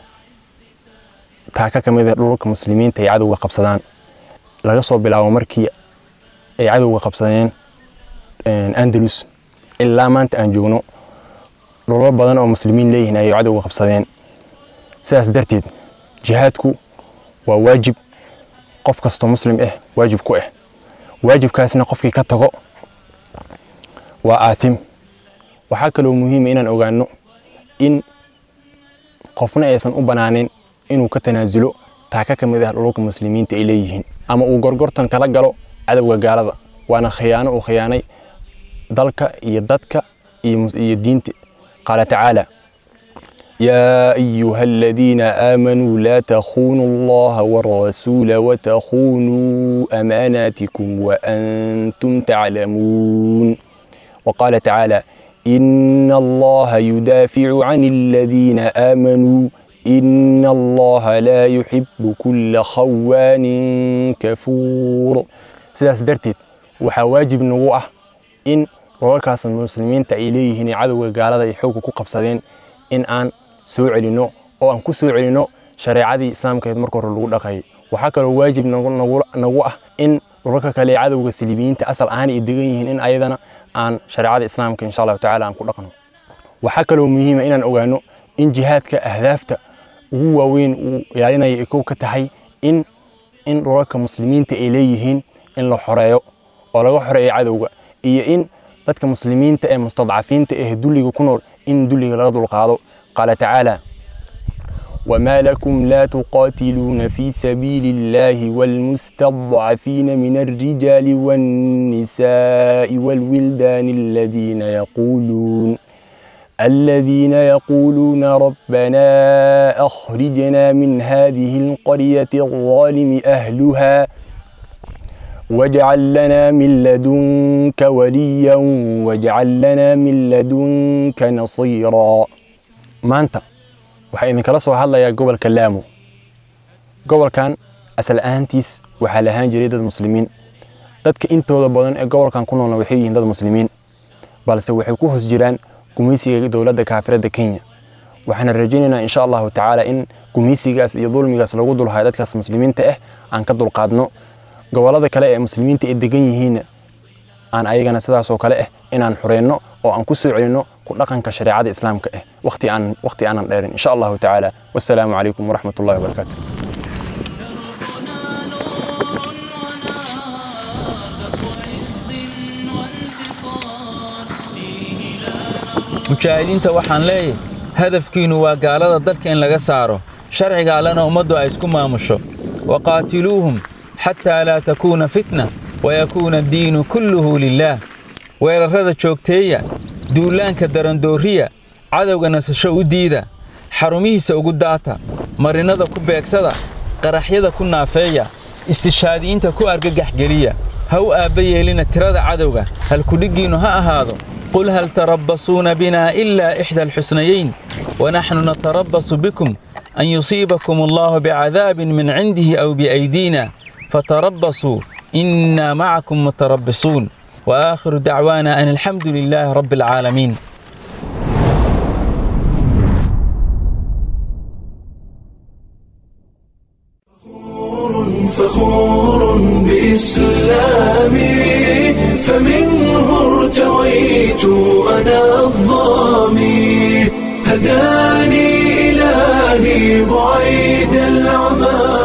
N: taaka ka mid ah dhulka muslimiinta ay cadowga qabsadaan laga soo bilaabo markii ay cadowga qabsadeen andalus ilaa maanta aan joogno dhulal badan oo muslimiin leeyihiin ayay cadowga qabsadeen sidaas darteed jihaadku waa waajib qof kastoo muslim ah waajib ku ah waajibkaasna qofkii ka tago waa aatim waxaa kaloo muhiima inaan ogaano in qofna aysan u banaanin inuu ka tanaasulo taaka ka mid ah dhulka muslimiinta ay leeyihiin ama uu gorgortan kala galo cadowga gaalada waana khiyaano uu khiyaanay dalka iyo dadka iyo diinta qaala tacaala يا أيها الذين آمنوا لا تخونوا الله والرسول وتخونوا أماناتكم وأنتم تعلمون وقال تعالى إن الله يدافع عن الذين آمنوا إن الله لا يحب كل خوان كفور sidaas darteed waxaa waajib nagu ah in rolalkaas muslimiinta ay leeyihiin cadowga gaalada ay xoogga ku qabsadeen in aan soo celinno oo aan ku soo celinno shareecadii islaamkeed marka hore lagu dhaqayay waxaa kaloo waajib nagu ah in dhulalka kale ee cadowga saliibiyiinta asal ahaan ay degan yihiin in ayadana aan shareecada islaamka insha allahu tacaala aan ku dhaqno waxaa kaloo muhiima inaan ogaano in jihaadka ahdaafta ugu waaweyn uu ilaalinaya ay kow ka tahay in in dhulalka muslimiinta ay leeyihiin in la xoreeyo oo laga xoreeyo cadowga iyo in dadka muslimiinta ee mustadcafiinta ee dulliga ku nool in dulliga laga dulqaado qaala tacaala وما لكم لا تقاتلون في سبيل الله والمستضعفين من الرجال والنساء والولدان الذين يقولون الذين يقولون ربنا أخرجنا من هذه القرية الظالم أهلها واجعل لنا من لدنك وليا واجعل لنا من لدنك نصيرا maanta waxaa idinkala soo hadlayaa gobolka laamo gobolkan asal ahaantiis waxaa lahaan jiray dad muslimiin dadka intooda badan ee gobolkan ku noolna waxay yihiin dad muslimiin balse waxay ku hoos jiraan gumaysiga dowladda kaafiradda kenya waxaana rajaynaynaa insha allahu tacaala in gumaysigaas iyo dulmigaas lagu dulhayo dadkaas muslimiinta ah aan ka dulqaadno gobollada kale ee muslimiinta ay degan yihiinna aan ayagana sidaasoo kale ah inaan xureyno oo aan ku soo celinno ku dhaqanka shareecada islaamka ah waqti aan waqti aanan dheerin insha allahu tacaala wassalaamu calaykum waraxmat ullahi wabarakaatu
O: mujaahidiinta waxaan leeyahay hadafkiinnu waa gaalada dalka in laga saaro sharciga allena ummaddu ay isku maamusho waqaatiluuhum xataa laa takuuna fitna wayakuuna addiinu kulluhu lilaah weerarrada joogteeya duulaanka darandooriya cadowga nasasho u diida xarumihiisa ugu daata marinnada ku beegsada qaraxyada ku naafeeya istishaadiyiinta ku argagaxgeliya ha u aabba yeelina tirada cadowga halkudhiggiinnu ha ahaado qul hal tarabbasuuna binaa ilaa ixda alxusnayayn wanaxnu natarabbasu bikum an yusiibakum allaahu bicadaabin min cindihi aw biaydiina fatarabbasuu innaa macakum mutarabbisuun وآخر دعوانا أن الحمد لله رب العالمين
A: فخور بإسلامي فمنه ارتويت أنا الظامي هداني إلهي بعيد العمى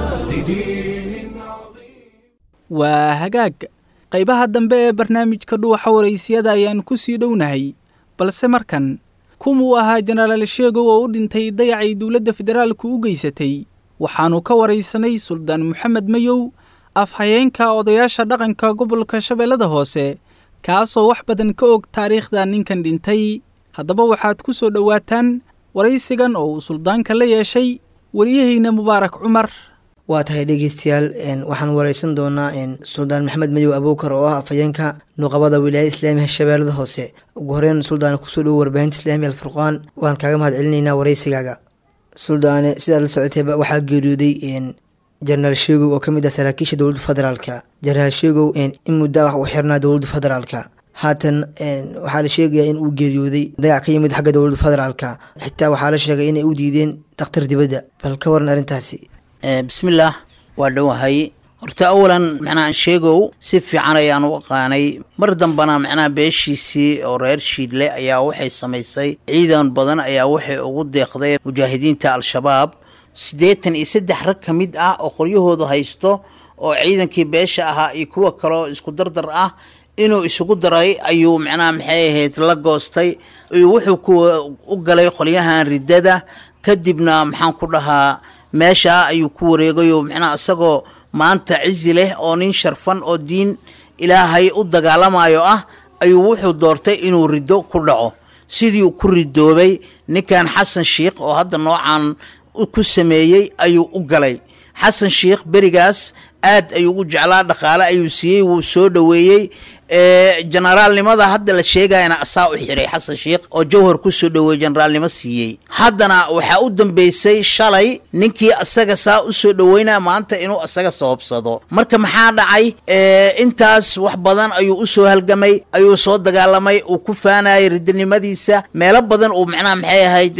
B: waa hagaag qaybaha dambe ee barnaamijka dhuuxa waraysiyada ayaan ku sii dhownahay balse markan kumuu ahaa jenaraal sheegow oo u dhintay dayacay dowladda federaalku u geysatay waxaannu ka waraysanay suldaan moxamed mayow afhayeenka odayaasha dhaqanka gobolka shabeellada hoose kaasoo wax badan ka og taariikhda ninkan dhintay haddaba waxaad ku soo dhowaataan waraysigan oo uu suldaanka la yeeshay wariyahayna mubaarak cumar
P: waa tahay dhegeystayaal waxaan wareysan doonaa suldaan maxamed madow abuukar oo ah afhayeenka nuqabada wilaayada islaamiga shabeellada hoose ugu horeyn suldaane kusoo dhowo warbaahinta islaamiga alfurqaan waan kaaga mahad celinaynaa wareysigaaga suldaane sidaad la socotayba waxaa geeriyooday jenaraal sheegow oo ka mid ah saraakiisha dowladda federaalka jenaraal sheegow in muddaa wax uu xirnaa dowladda federaalka haatan waxaa la sheegayaa in uu geeriyooday dayac ka yimid xagga dowladda federaalka xitaa waxaa la sheegay inay u diideen dhakhtar dibadda bal ka waran arrintaasi
Q: bismillaah waa dhowahay horta awalan macnaha sheegow si fiican ayaan u aqaanay mar dambana macnaha beeshiisii oo reer shiidle ayaa waxay samaysay ciidan badan ayaa waxay ugu deeqday mujaahidiinta al-shabaab siddeetan iyo saddex rag ka mid ah oo qoryahooda haysto oo ciidankii beesha ahaa iyo kuwa kaleo isku dardar ah inuu isugu daray ayuu macnaha maxay ahayd la goostay iyo wuxuu ku u galay qolyahan riddada kadibna maxaan ku dhahaa meeshaa ayuu ku wareegayo macnaha isagoo maanta cizi leh oo nin sharfan oo diin ilaahay u dagaalamayo ah ayuu wuxuu doortay inuu riddo ku dhaco sidii uu ku ridoobay ninkan xasan sheikh oo hadda noocan ku sameeyey ayuu u galay xasan sheikh berigaas aad ayuu u jeclaa dhaqaale ayuu siiyey wuu soo dhoweeyey generaalnimada hadda la sheegayana asaa u xiray xasan sheikh oo jawhar ku soo dhoweey generaalnimo siiyey haddana waxaa u dambeysay shalay ninkii asaga saa u soo dhoweynaya maanta inuu asaga sababsado marka maxaa dhacay intaas wax badan ayuu u soo halgamay ayuu soo dagaalamay uu ku faanayay ridinimadiisa meelo badan uu macnaha maxay ahayd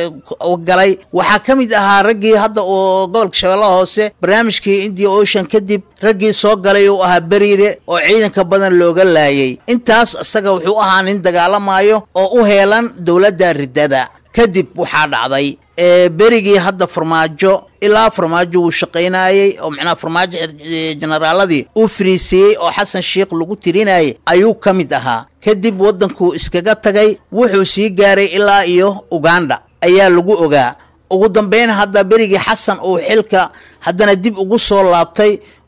Q: galay waxaa ka mid ahaa raggii hadda oo gobolka shabeellaha hoose barnaamijkii india ocean kadib raggii soo galay uu ahaa beriire oo ciidanka badan looga laayay intaas isaga wuxuu ahaa nin dagaalamayo oo u heelan dowladda riddada kadib waxaa dhacday berigii hadda farmaajo ilaa farmaajo wuu shaqaynayey oo macnaha farmaajo generaaladii uu fariisiyey oo xasan sheikh lagu tirinayay ayuu ka mid ahaa kadib waddankuu iskaga tagay wuxuu sii gaaray ilaa iyo uganda ayaa lagu ogaa ugu dambeyn hadda berigii xasan uu xilka haddana dib ugu soo laabtay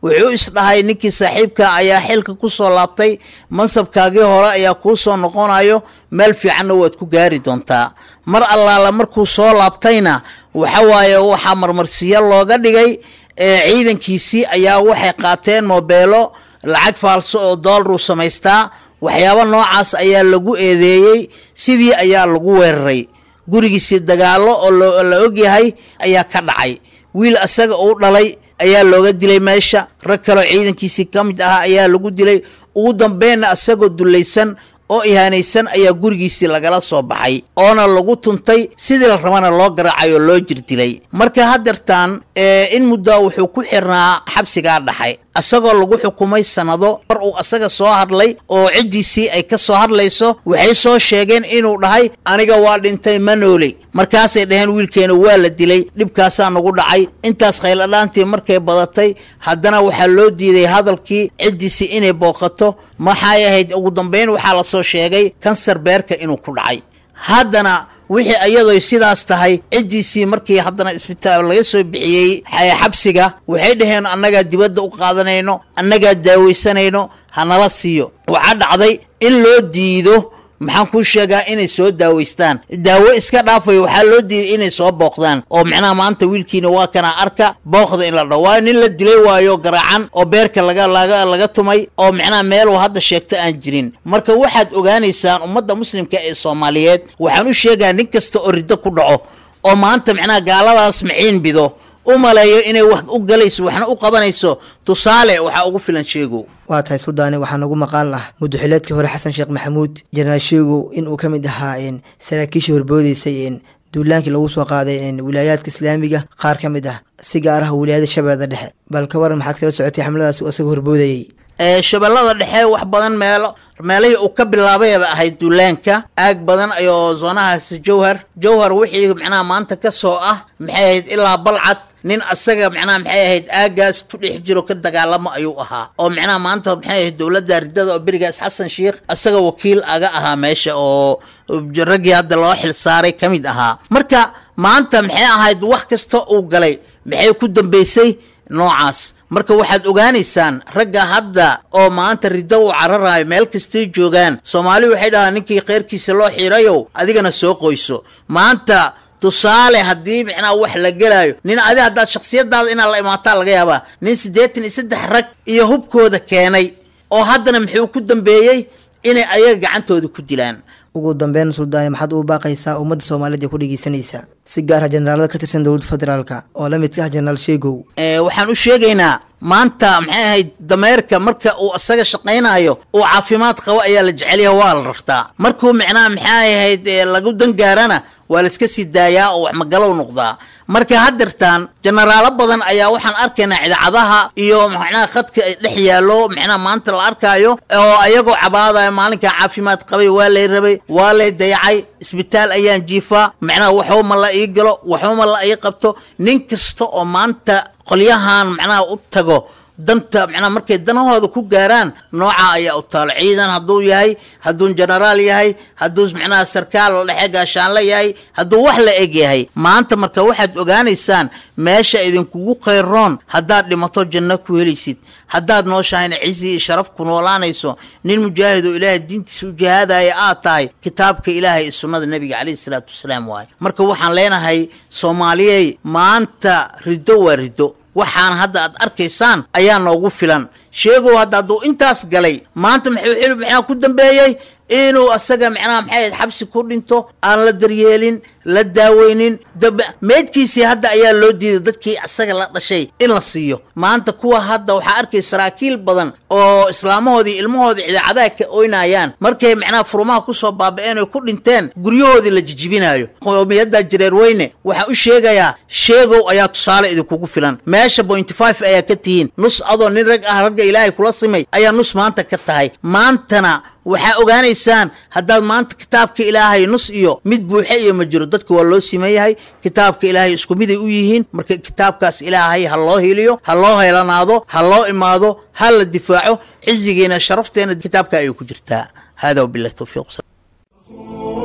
Q: wuxuu isdhahay ninkii saaxiibka ayaa xilka ku soo laabtay mansabkaagii hore ayaa kuu soo noqonayo meel fiicanna waad ku gaari doontaa mar allaala markuu soo laabtayna waxa waaye waxaa marmarsiyo looga dhigay ciidankiisii ayaa waxay qaateen moobeelo lacag faalso oo doolaruu samaystaa waxyaabo noocaas ayaa lagu eedeeyey sidii ayaa lagu weeraray gurigiisii dagaallo oo la ogyahay ayaa ka dhacay wiil asaga uu dhalay ayaa looga dilay meesha rag kaloo ciidankiisii ka mid ah ayaa lagu dilay ugu dambeynna asagoo dullaysan oo ihaanaysan ayaa gurigiisii lagala soo baxay oona lagu tuntay sidii la rabana loo garaacay oo loo jirdilay marka haddeertaan in muddaa wuxuu ku xirnaa xabsigaa dhaxay asagoo lagu xukumay sannado mar uu asaga soo hadlay oo ciddiisii ay ka soo hadlayso waxay soo sheegeen inuu dhahay aniga waa dhintay ma nooley markaasay dhaheen wiilkeena waa la dilay dhibkaasaa nagu dhacay intaas khayladhaantii markay badatay haddana waxaa loo diiday hadalkii ciddiisii inay booqato maxay ahayd ugu dambeyn waxaa la soo sheegay kansar beerka inuu ku dhacay haddana wixii ayadoy sidaas tahay ciddiisii markii haddana isbitaal laga soo bixiyey xabsiga waxay dhaheen annagaa dibadda u qaadanayno annagaa daawaysanayno hanala siiyo waxaa dhacday in loo diido maxaan kuu sheegaa inay soo daawaystaan daawo iska dhaafayo waxaa loo diiday inay soo booqdaan oo macnaha maanta wiilkiina waa kana arka booqda in la dhaho waayo nin la dilay waayo garaacan oo beerka laga laga laga tumay oo macnaha meeluu hadda sheegto aan jirin marka waxaad ogaanaysaan ummadda muslimka ee soomaaliyeed waxaan u sheegaa nin kasta oo riddo ku dhaco oo maanta macnaha gaaladaas maciin bido u maleeyo inay wax u galayso waxna u qabanayso tusaale waxaa ugu filan sheegow
P: waa tahay sudaani waxaa nagu maqaal ah mudaxileedkii hore xasan sheekh maxamuud jenaraal sheegow inuu ka mid ahaa saraakiishii horboodeysay duulaankii lagu soo qaaday wilaayaadka islaamiga qaar ka mid ah si gaar ah wilaayada shabeellada dhexe bal ka waran maxaad kala socotay xamladaas uu isaga horboodayey
Q: shabeellada dhexe wax badan meelo meelihii uu ka bilaabayba ahayd duulaanka aag badan ayoo zoonahaasi jowhar jowhar wixii macnaha maanta ka soo ah maxay ahayd ilaa balcad nin asaga macnaha maxay ahayd aagaas ku dhex jiro ka dagaalamo ayuu ahaa oo macnaha maanta maxay ahayd dowladda ridada oo berigaas xasan sheikh asaga wakiil aga ahaa meesha oo raggii hadda loo xil saaray ka mid ahaa marka maanta maxay ahayd wax kasta uu galay maxay ku dambeysay noocaas marka waxaad ogaanaysaan ragga hadda oo maanta riddo uu cararayo meel kastay joogaan soomaali waxay dhahaan ninkii kheyrkiisa loo xirayow adigana soo qoyso maanta tusaale haddii micnaha wax la gelaayo nin adi haddaad shaksiyadaada inaad la imaataa laga yaabaa nin siddeetan iyo saddex rag iyo hubkooda keenay oo haddana muxuu ku dambeeyey inay ayaga gacantooda ku dilaan
P: ugu dambeyn suldaani maxaad ugu baaqaysaa ummadda soomaaliyeed ee ku dhegeysanaysaa si gaar ah generaalada ka tirsan dowladda federaalka oo la midka ah jenaraal sheegow
Q: waxaan u sheegaynaa maanta maxay ahayd dameerka marka uu asaga shaqaynayo uu caafimaad qabo ayaa la jecelyaha waa la rartaa markuu micnaha maxay ahayd lagu dangaarana waa la iska sii daayaa oo wax magalow noqdaa marka haddeertaan jenaraalo badan ayaa waxaan arkaynaa idaacadaha iyo macnaha khadka dhex yaallo macnaha maanta la arkaayo oo ayagoo cabaadaya maalinkan caafimaad qabay waa lay rabay waa lay dayacay isbitaal ayaan jiifaa macnaha waxba ma la ii galo waxba ma la ii qabto nin kasta oo maanta qolyahan macnaha u tago danta macnaha markay danahooda ku gaaraan nooca ayaa u taalo ciidan hadduu yahay hadduu jenaraal yahay hadduu macnaha sarkaal dhexe gaashaanle yahay hadduu wax la eg yahay maanta marka waxaad ogaanaysaan meesha idinkugu khayroon haddaad dhimato janno ku helaysid haddaad nooshahayna cizi iyo sharaf ku noolaanayso nin mujaahid oo ilaahay diintiisa u jihaadaya aad tahay kitaabka ilaahay iyo sunnada nebiga calayhi salaatu wasalaam waaye marka waxaan leenahay soomaaliyey maanta riddo waa riddo waxaan hadda aad arkaysaan ayaa noogu filan sheegow hadda hadduu intaas galay maanta maxuu xilib maxaa ku dambeeyey inuu asaga macnaha maxay ahayd xabsi ku dhinto aan la daryeelin la daaweynin meydkiisii hadda ayaa loo diiday dadkii asaga la dhashay in la siiyo maanta kuwa hadda waxaa arkay saraakiil badan oo islaamahoodii ilmahoodii idaacadaha ka oynayaan markay macnaha furumaha kusoo baaba'een oy ku dhinteen guryahoodii la jijibinayo qowmiyadda jireer weyne waxaan u sheegayaa sheegow ayaa tusaale idinkugu filan meesha pointy five ayaa ka tihiin nus adoo nin rag ah ragga ilaahay kula simay ayaa nus maanta ka tahay maantana waxaa ogaanaysaan haddaad maanta kitaabka ilaahay nus iyo mid buuxe iyo ma jiro dadka waa loo siman yahay kitaabka ilaahay isku miday u yihiin marka kitaabkaas ilaahay ha loo hiliyo ha loo heelanaado ha loo imaado ha la difaaco cizigeena sharafteena kitaabka ayay ku jirtaa hada wabilahi towfiiq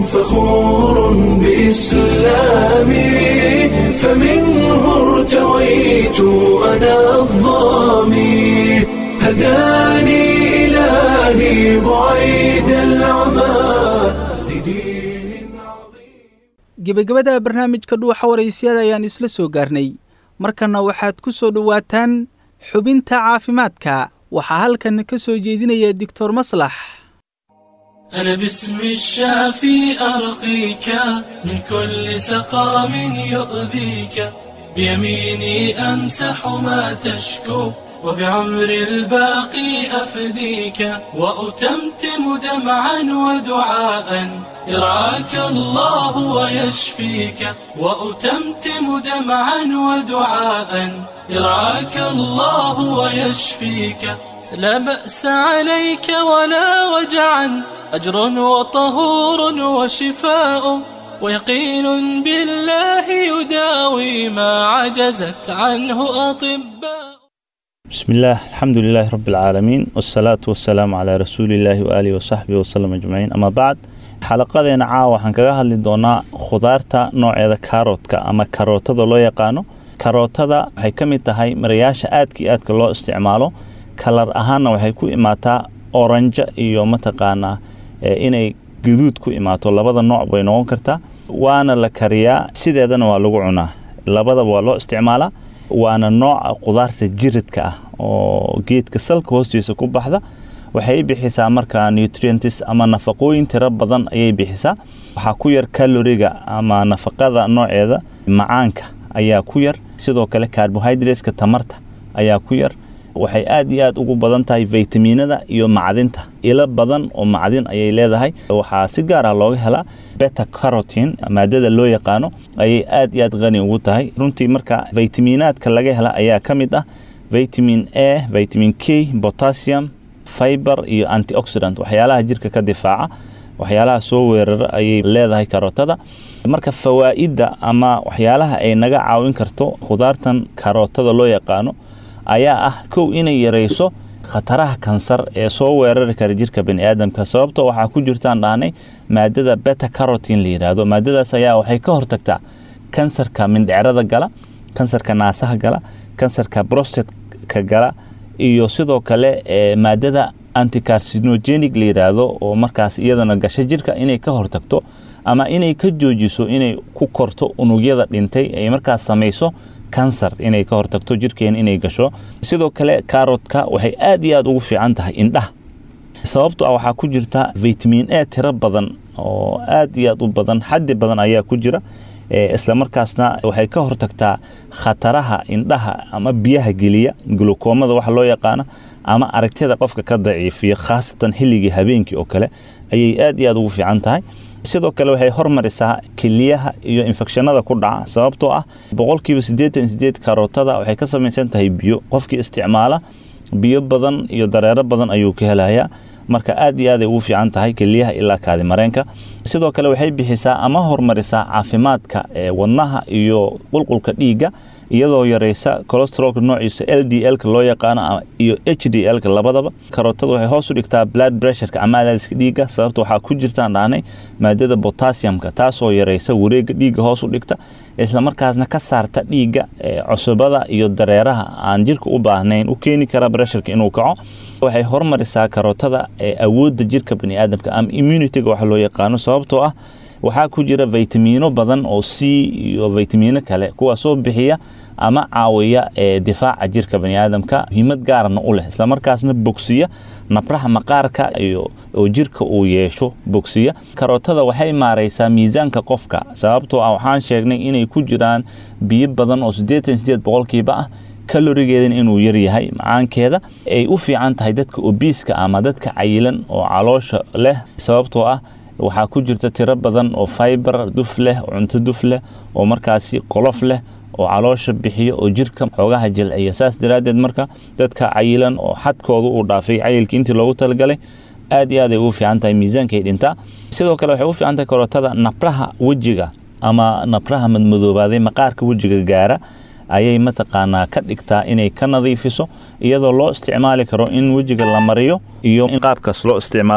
A: فخور بإسلامي فمنه ارتويت أنا الظامي هداني إلهي بعيد العمى
B: gebagabada barnaamijka dhuuxa waraysyada ayaan isla soo gaarnay markanna waxaad ku soo dhowaataan xubinta caafimaadka waxaa halkan ka soo jeedinaya doctor maslax
F: أنا باسم الشافي أرقيك من كل سقام يؤذيك بيميني أمسح ما تشكو وبعمر الباقي أفديك وأتمتم دمعا ودعاء يرعاك الله ويشفيك وأتمتم دمعا ودعاء يرعاك الله ويشفيك لا بأس عليك ولا وجعا أجر وطهور وشفاء ويقين بالله يداوي ما عجزت عنه أطباء
R: بسم الله الحمد لله رب العالمين والصلاة والسلام على رسول الله وآله وصحبه وسلم أجمعين أما بعد xalaqadeena caawa waxaan kaga hadli doonaa khudaarta nooceeda kaaroodka ama karootada loo yaqaano karootada waxay ka mid tahay marayaasha aadka iyo aadka loo isticmaalo kalar ahaanna waxay ku imaataa oranja iyo mataqaanaa inay gaduud ku imaato labada nooc bay noqon kartaa waana la kariyaa sideedana waa lagu cunaa labadaba waa loo isticmaalaa waana nooca khudaarta jiridka ah oo geedka salka hoostiisa ku baxda waxay bixisaa markaa nutrients ama nafaqooyin tiro badan ayay bixisaa waxaa ku yar kaloriga ama nafaqada nooceeda macaanka ayaa ku yar sidoo kale carbohydrateska tamarta ayaa ku yar waxay aad iyo aad ugu badan tahay vitaminada iyo macdinta ilo badan oo macdin ayay leedahay waxaa si gaar ah looga helaa beta carotin maadada loo yaqaano ayay aad iyo aad qani ugu tahay runtii marka vitaminaadka laga hela ayaa ka mid ah vitamin a vitamin k potassium fiber iyo antioxidant waxyaalaha jirka ka difaaca waxyaalaha soo weerara ayay leedahay karootada marka fawaa'idda ama waxyaalaha ay naga caawin karto khudaartan karootada loo yaqaano ayaa ah kow inay yarayso khataraha kansar ee soo weerari kara jirka baniaadamka sababtoo waxaa ku jirtaan dhahnay maadada beta carotin la yidhaahdo maadadaas ayaa waxay ka hortagtaa kansarka mindhicrada gala kansarka naasaha gala kansarka brostatka gala iyo sidoo kale maadada anticarcinogenic la yidhaahdo oo markaas iyadana gasha jirka inay ka hortagto ama inay ka joojiso inay ku korto unugyada dhintay ay markaas samayso kansar inay ka hortagto jirkeena inay gasho sidoo kale kaarotka waxay aad iyo aad ugu fiican tahay indhaha sababto ah waxaa ku jirta vitamin a tiro badan oo aad iyo aad u badan xaddi badan ayaa ku jira islamarkaasna waxay ka hortagtaa khataraha indhaha ama biyaha geliya glukoomada waxa loo yaqaana ama aragtida qofka ka daciifiyo khaasatan xilligii habeenkii oo kale ayay aad iyo aad ugu fiican tahay sidoo kale waxay hormarisaa keliyaha iyo infekshanada ku dhaca sababtoo ah boqolkiiba siddeetan sideed karootada waxay ka samaysan tahay biyo qofkii isticmaala biyo badan iyo dareero badan ayuu ka helayaa marka aad iyo aaday ugu fiican tahay keliyaha ilaa kaadimareenka sidoo kale waxay bixisaa ama hormarisaa caafimaadka wadnaha iyo qulqulka dhiigga iyadoo yaraysa colostrolka noociisa l d l-ka loo yaqaano iyo h d l-ka labadaba karootada waxay hoos u dhigtaa blood pressureka ama adaadiska dhiigga sababta waxaa ku jirtaan dhahnay maadada botassiumka taasoo yaraysa wareega dhiigga hoos u dhigta islamarkaasna ka saarta dhiigga cusubada iyo dareeraha aan jirka u baahnayn u keeni kara pressurka inuu kaco waxay hormarisaa karootada awoodda jirka baniaadamka ama immunityga waxa loo yaqaano sababtoo ah waxaa ku jira vitamino badan oo c iyo vitamino kale kuwaasoo bixiya ama caawiya difaaca jirka baniaadamka muhiimad gaarana u leh islamarkaasna bogsiya nabraha maqaarka iyo oo jirka uu yeesho bogsiya karootada waxay maaraysaa miisaanka qofka sababtoo ah waxaan sheegnay inay ku jiraan biyo badan oo siddeetan sideed boqolkiiba ah kalorigeedana inuu yaryahay macaankeeda ay u fiican tahay dadka obiiska ama dadka cayilan oo caloosha leh sababtoo ah waxaa ku jirta tiro badan oo fiber duf leh cunto duf leh oo markaasi qolof leh oo caloosha bixiyo oo jirka xoogaha jilciya saas daraaddeed marka dadka cayilan oo xadkooda uu dhaafay cayilkii intii loogu talagalay aad iyo aad ay ugu fiican tahay miisaankay dhintaa sidoo kale waxay u fiican tahay karootada nabraha wejiga ama nabraha madmadoobaaday maqaarka wejiga gaara ayay mataqaanaa ka dhigtaa inay ka nadiifiso iyadoo loo isticmaali karo in wejiga la mariyo iyo in qaabkaas loo isticmaalo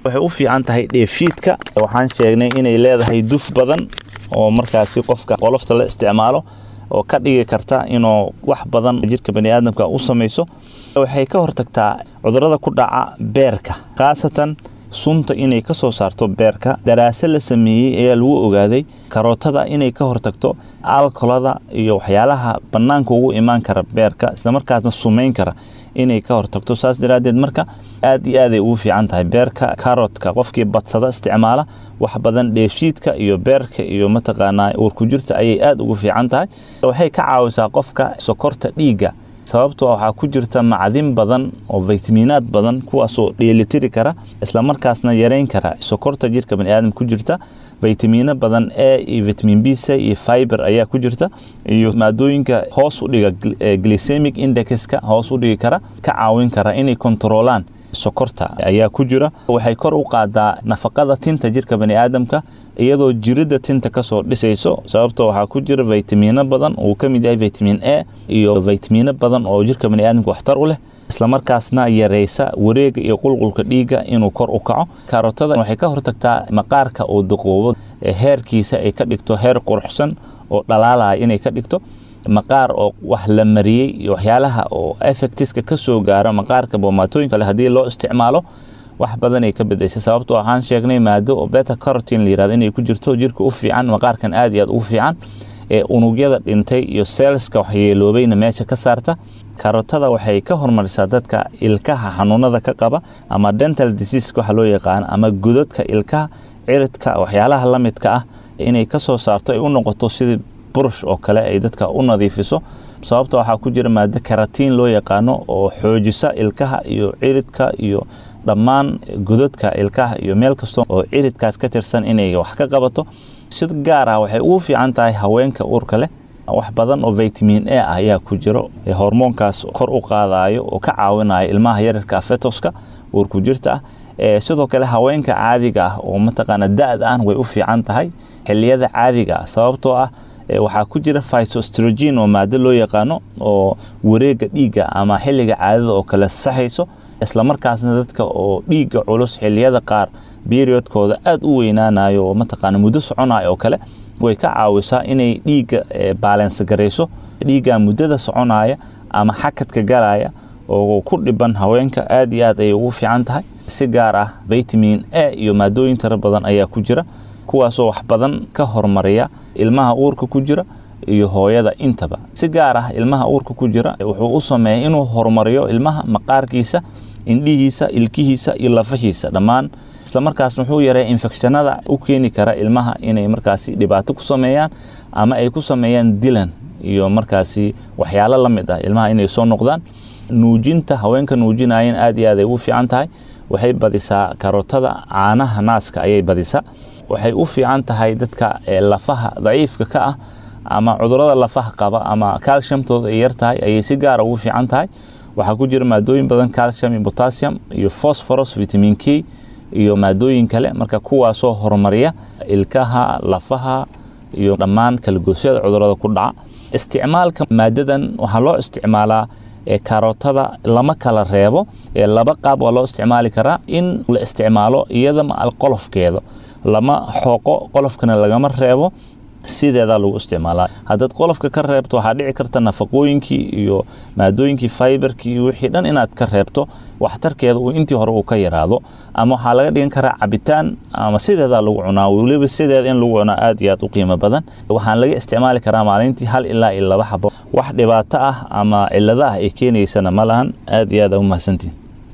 R: waxay u fiican tahay dheefshiidka waxaan sheegnay inay leedahay duf badan oo markaasi qofka qolofta la isticmaalo oo ka dhigi karta inuu wax badan jirka baniaadamka u samayso waxay ka hortagtaa cudurada ku dhaca beerka khaasatan sunta inay ka soo saarto beerka daraase la sameeyey ayaa lagu ogaaday karootada inay ka hortagto alkolada iyo waxyaalaha bannaanka ugu imaan kara beerka islamarkaasna sumayn kara inay ka hortagto saas daraaddeed marka aad iyo aaday ugu fiican tahay beerka karotka qofkii badsada isticmaala wax badan dheefshiidka iyo beerka iyo mataqaanaa uurkujirta ayay aad ugu fiican tahay waxay ka caawisaa qofka sokorta dhiigga sababtoo waxaa ku jirta macdin badan oo faytamiinaad badan kuwaasoo dheelitiri kara islamarkaasna yareyn kara sokorta jirka baniaadam ku jirta faytamiino badan e iyo vitamin b c iyo fiber ayaa ku jirta iyo maadooyinka hoos u dhiga glycemic indexka hoos u dhigi kara ka caawin kara inay kontroolaan sokorta ayaa ku jira waxay kor u qaadaa nafaqada tinta jirka baniaadamka iyadoo jiridda tinta kasoo dhisayso sababtoo waxaa ku jira faytamiino badan uu ka mid yahay vitamin a iyo faytamiino badan oo jirka baniaadamka waxtar u leh islamarkaasna yareysa wareega iyo qulqulka dhiigga inuu kor u kaco kaarotada waxay ka hortagtaa maqaarka uu duqoobo heerkiisa ay ka dhigto heer quruxsan oo dhalaalaya inay ka dhigto maqaar oo wax la mariyey iyo waxyaalaha oo effectiska ka soo gaara maqaarka boomaatooyinka leh haddii loo isticmaalo wax badan ay ka bedeshay sababtoo waxaan sheegnay maado oo beta carotin la yirahdo inay ku jirto jirka u fiican maqaarkan aad iyo aad ugu fiican ee unugyada dhintay iyo seelska waxyeeloobayna meesha ka saarta karotada waxay ka hormarisaa dadka ilkaha xanuunada ka qaba ama dental disease waxa loo yaqaano ama godadka ilkaha ciridka waxyaalaha la midka ah inay ka soo saarto ay u noqoto sidii burush oo kale ay dadka u nadiifiso sababta waxaa ku jira maado karatiin loo yaqaano oo xoojisa ilkaha iyo ciridka iyo dhammaan godadka ilkaha iyo meel kasta oo ciridkaas ka tirsan inay wax ka qabato si gaar ah waxay ugu fiican tahay haweenka uurka leh wax badan oo vitamin a ah ayaa ku jiro hormoonkaas kor u qaadayo oo ka caawinayo ilmaha yararka fetoska uurku jirta ah sidoo kale haweenka caadiga ah oo mataqaana da-da ah way u fiican tahay xiliyada caadiga ah sababtoo ah waxaa ku jira phytostrogen oo maado loo yaqaano oo wareega dhiigga ama xilliga caadada oo kale saxayso islamarkaasna dadka oo dhiigga culus xiliyada qaar periodkooda aada u weynaanayo oo mataqaana muddo soconayo oo kale way ka caawisaa inay dhiigga baalens garayso dhiigga muddada soconaya ama xakadka galaya oo ku dhiban haweenka aad iyo aad ayay ugu fiican tahay si gaar ah vitamin a iyo maadooyin tiro badan ayaa ku jira kuwaasoo wax badan ka hormariya ilmaha uurka ku jira iyo hooyada intaba si gaar ah ilmaha uurka ku jira wuxuu u sameeya inuu horumariyo ilmaha maqaarkiisa indhihiisa ilkihiisa iyo lafahiisa dhammaan islamarkaasna wuxuu yareeya infekshanada u keeni kara ilmaha inay markaasi dhibaato ku sameeyaan ama ay ku sameeyaan dilan iyo markaasi waxyaalo la mid ah ilmaha inay soo noqdaan nuujinta haweenka nuujinayan aad iyo aad ay ugu fiican tahay waxay badisaa karootada caanaha naaska ayay badisaa waxay u fiican tahay dadka lafaha daciifka ka ah ama cudurada lafaha qaba ama calciumtooda ay yar tahay ayay si gaara ugu fiican tahay waxaa ku jira maadooyin badan calcium iyo potassium iyo phosphorus vitamin k iyo maadooyin kale marka kuwaasoo horumariya ilkaha lafaha iyo dhammaan kalagoosyada cudurada ku dhaca isticmaalka maadadan waxaa loo isticmaalaa karootada lama kala reebo laba qaab waa loo isticmaali karaa in la isticmaalo iyadama qolofkeeda lama xooqo qolofkana lagama reebo sideedaa lagu isticmaalaa haddaad qolofka ka reebto waxaa dhici karta nafaqooyinkii iyo maadooyinkii fiberkii iyo wixii dhan inaad ka reebto waxtarkeeda uu intii hore uu ka yaraado ama waxaa laga dhigan karaa cabitaan ama sideedaa lagu cunaa weliba sideeda in lagu cunaa aad iyo aad u qiimo badan waxaan laga isticmaali karaa maalintii hal ilaa iyo laba xabo wax dhibaato ah ama cilado ah ay keenaysana ma lahan aad iyo aad aa u mahadsantihin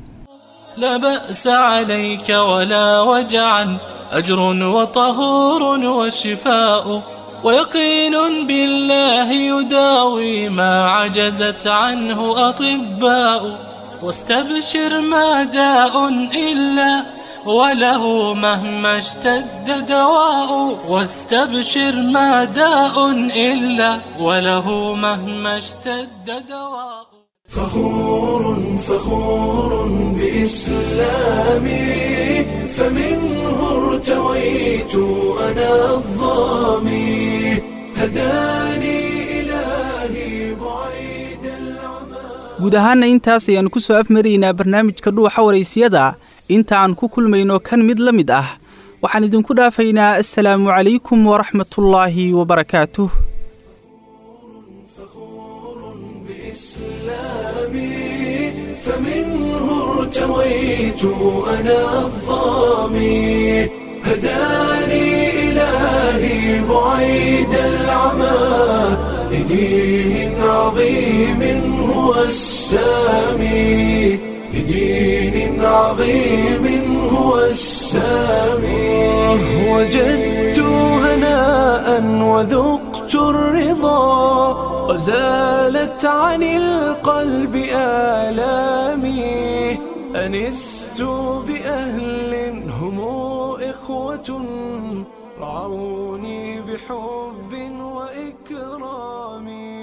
F: لا بأس عليك ولا وجعا أجر وطهور وشفاء ويقين بالله يداوي ما عجزت عنه أطباء واستبشر ما داء إلا وله مهما اشتد دواء واستبشر ما داء إلا وله مهما اشتد دواء
A: فخور فخور بإسلامي فمنه ارتويت أنا الظامي هداني إلهي بعيد
B: guud ahaana intaas ayaannu ku soo afmaraynaa barnaamijka dhuuxa waraysiyada inta aan ku kulmayno kan mid la mid ah waxaan idinku dhaafaynaa assalaamu calaykum waraxmatullaahi wabarakaatuh
A: فمنه ارتويت أنا الظامي هداني إلهي بعيد العمى لدين عظيم هو السامي لدين عظيم هو السامي وجدت هناء وذقت الرضا وزالت عن القلب آلامي أنست بأهل هم إخوة رعوني بحب وإكرام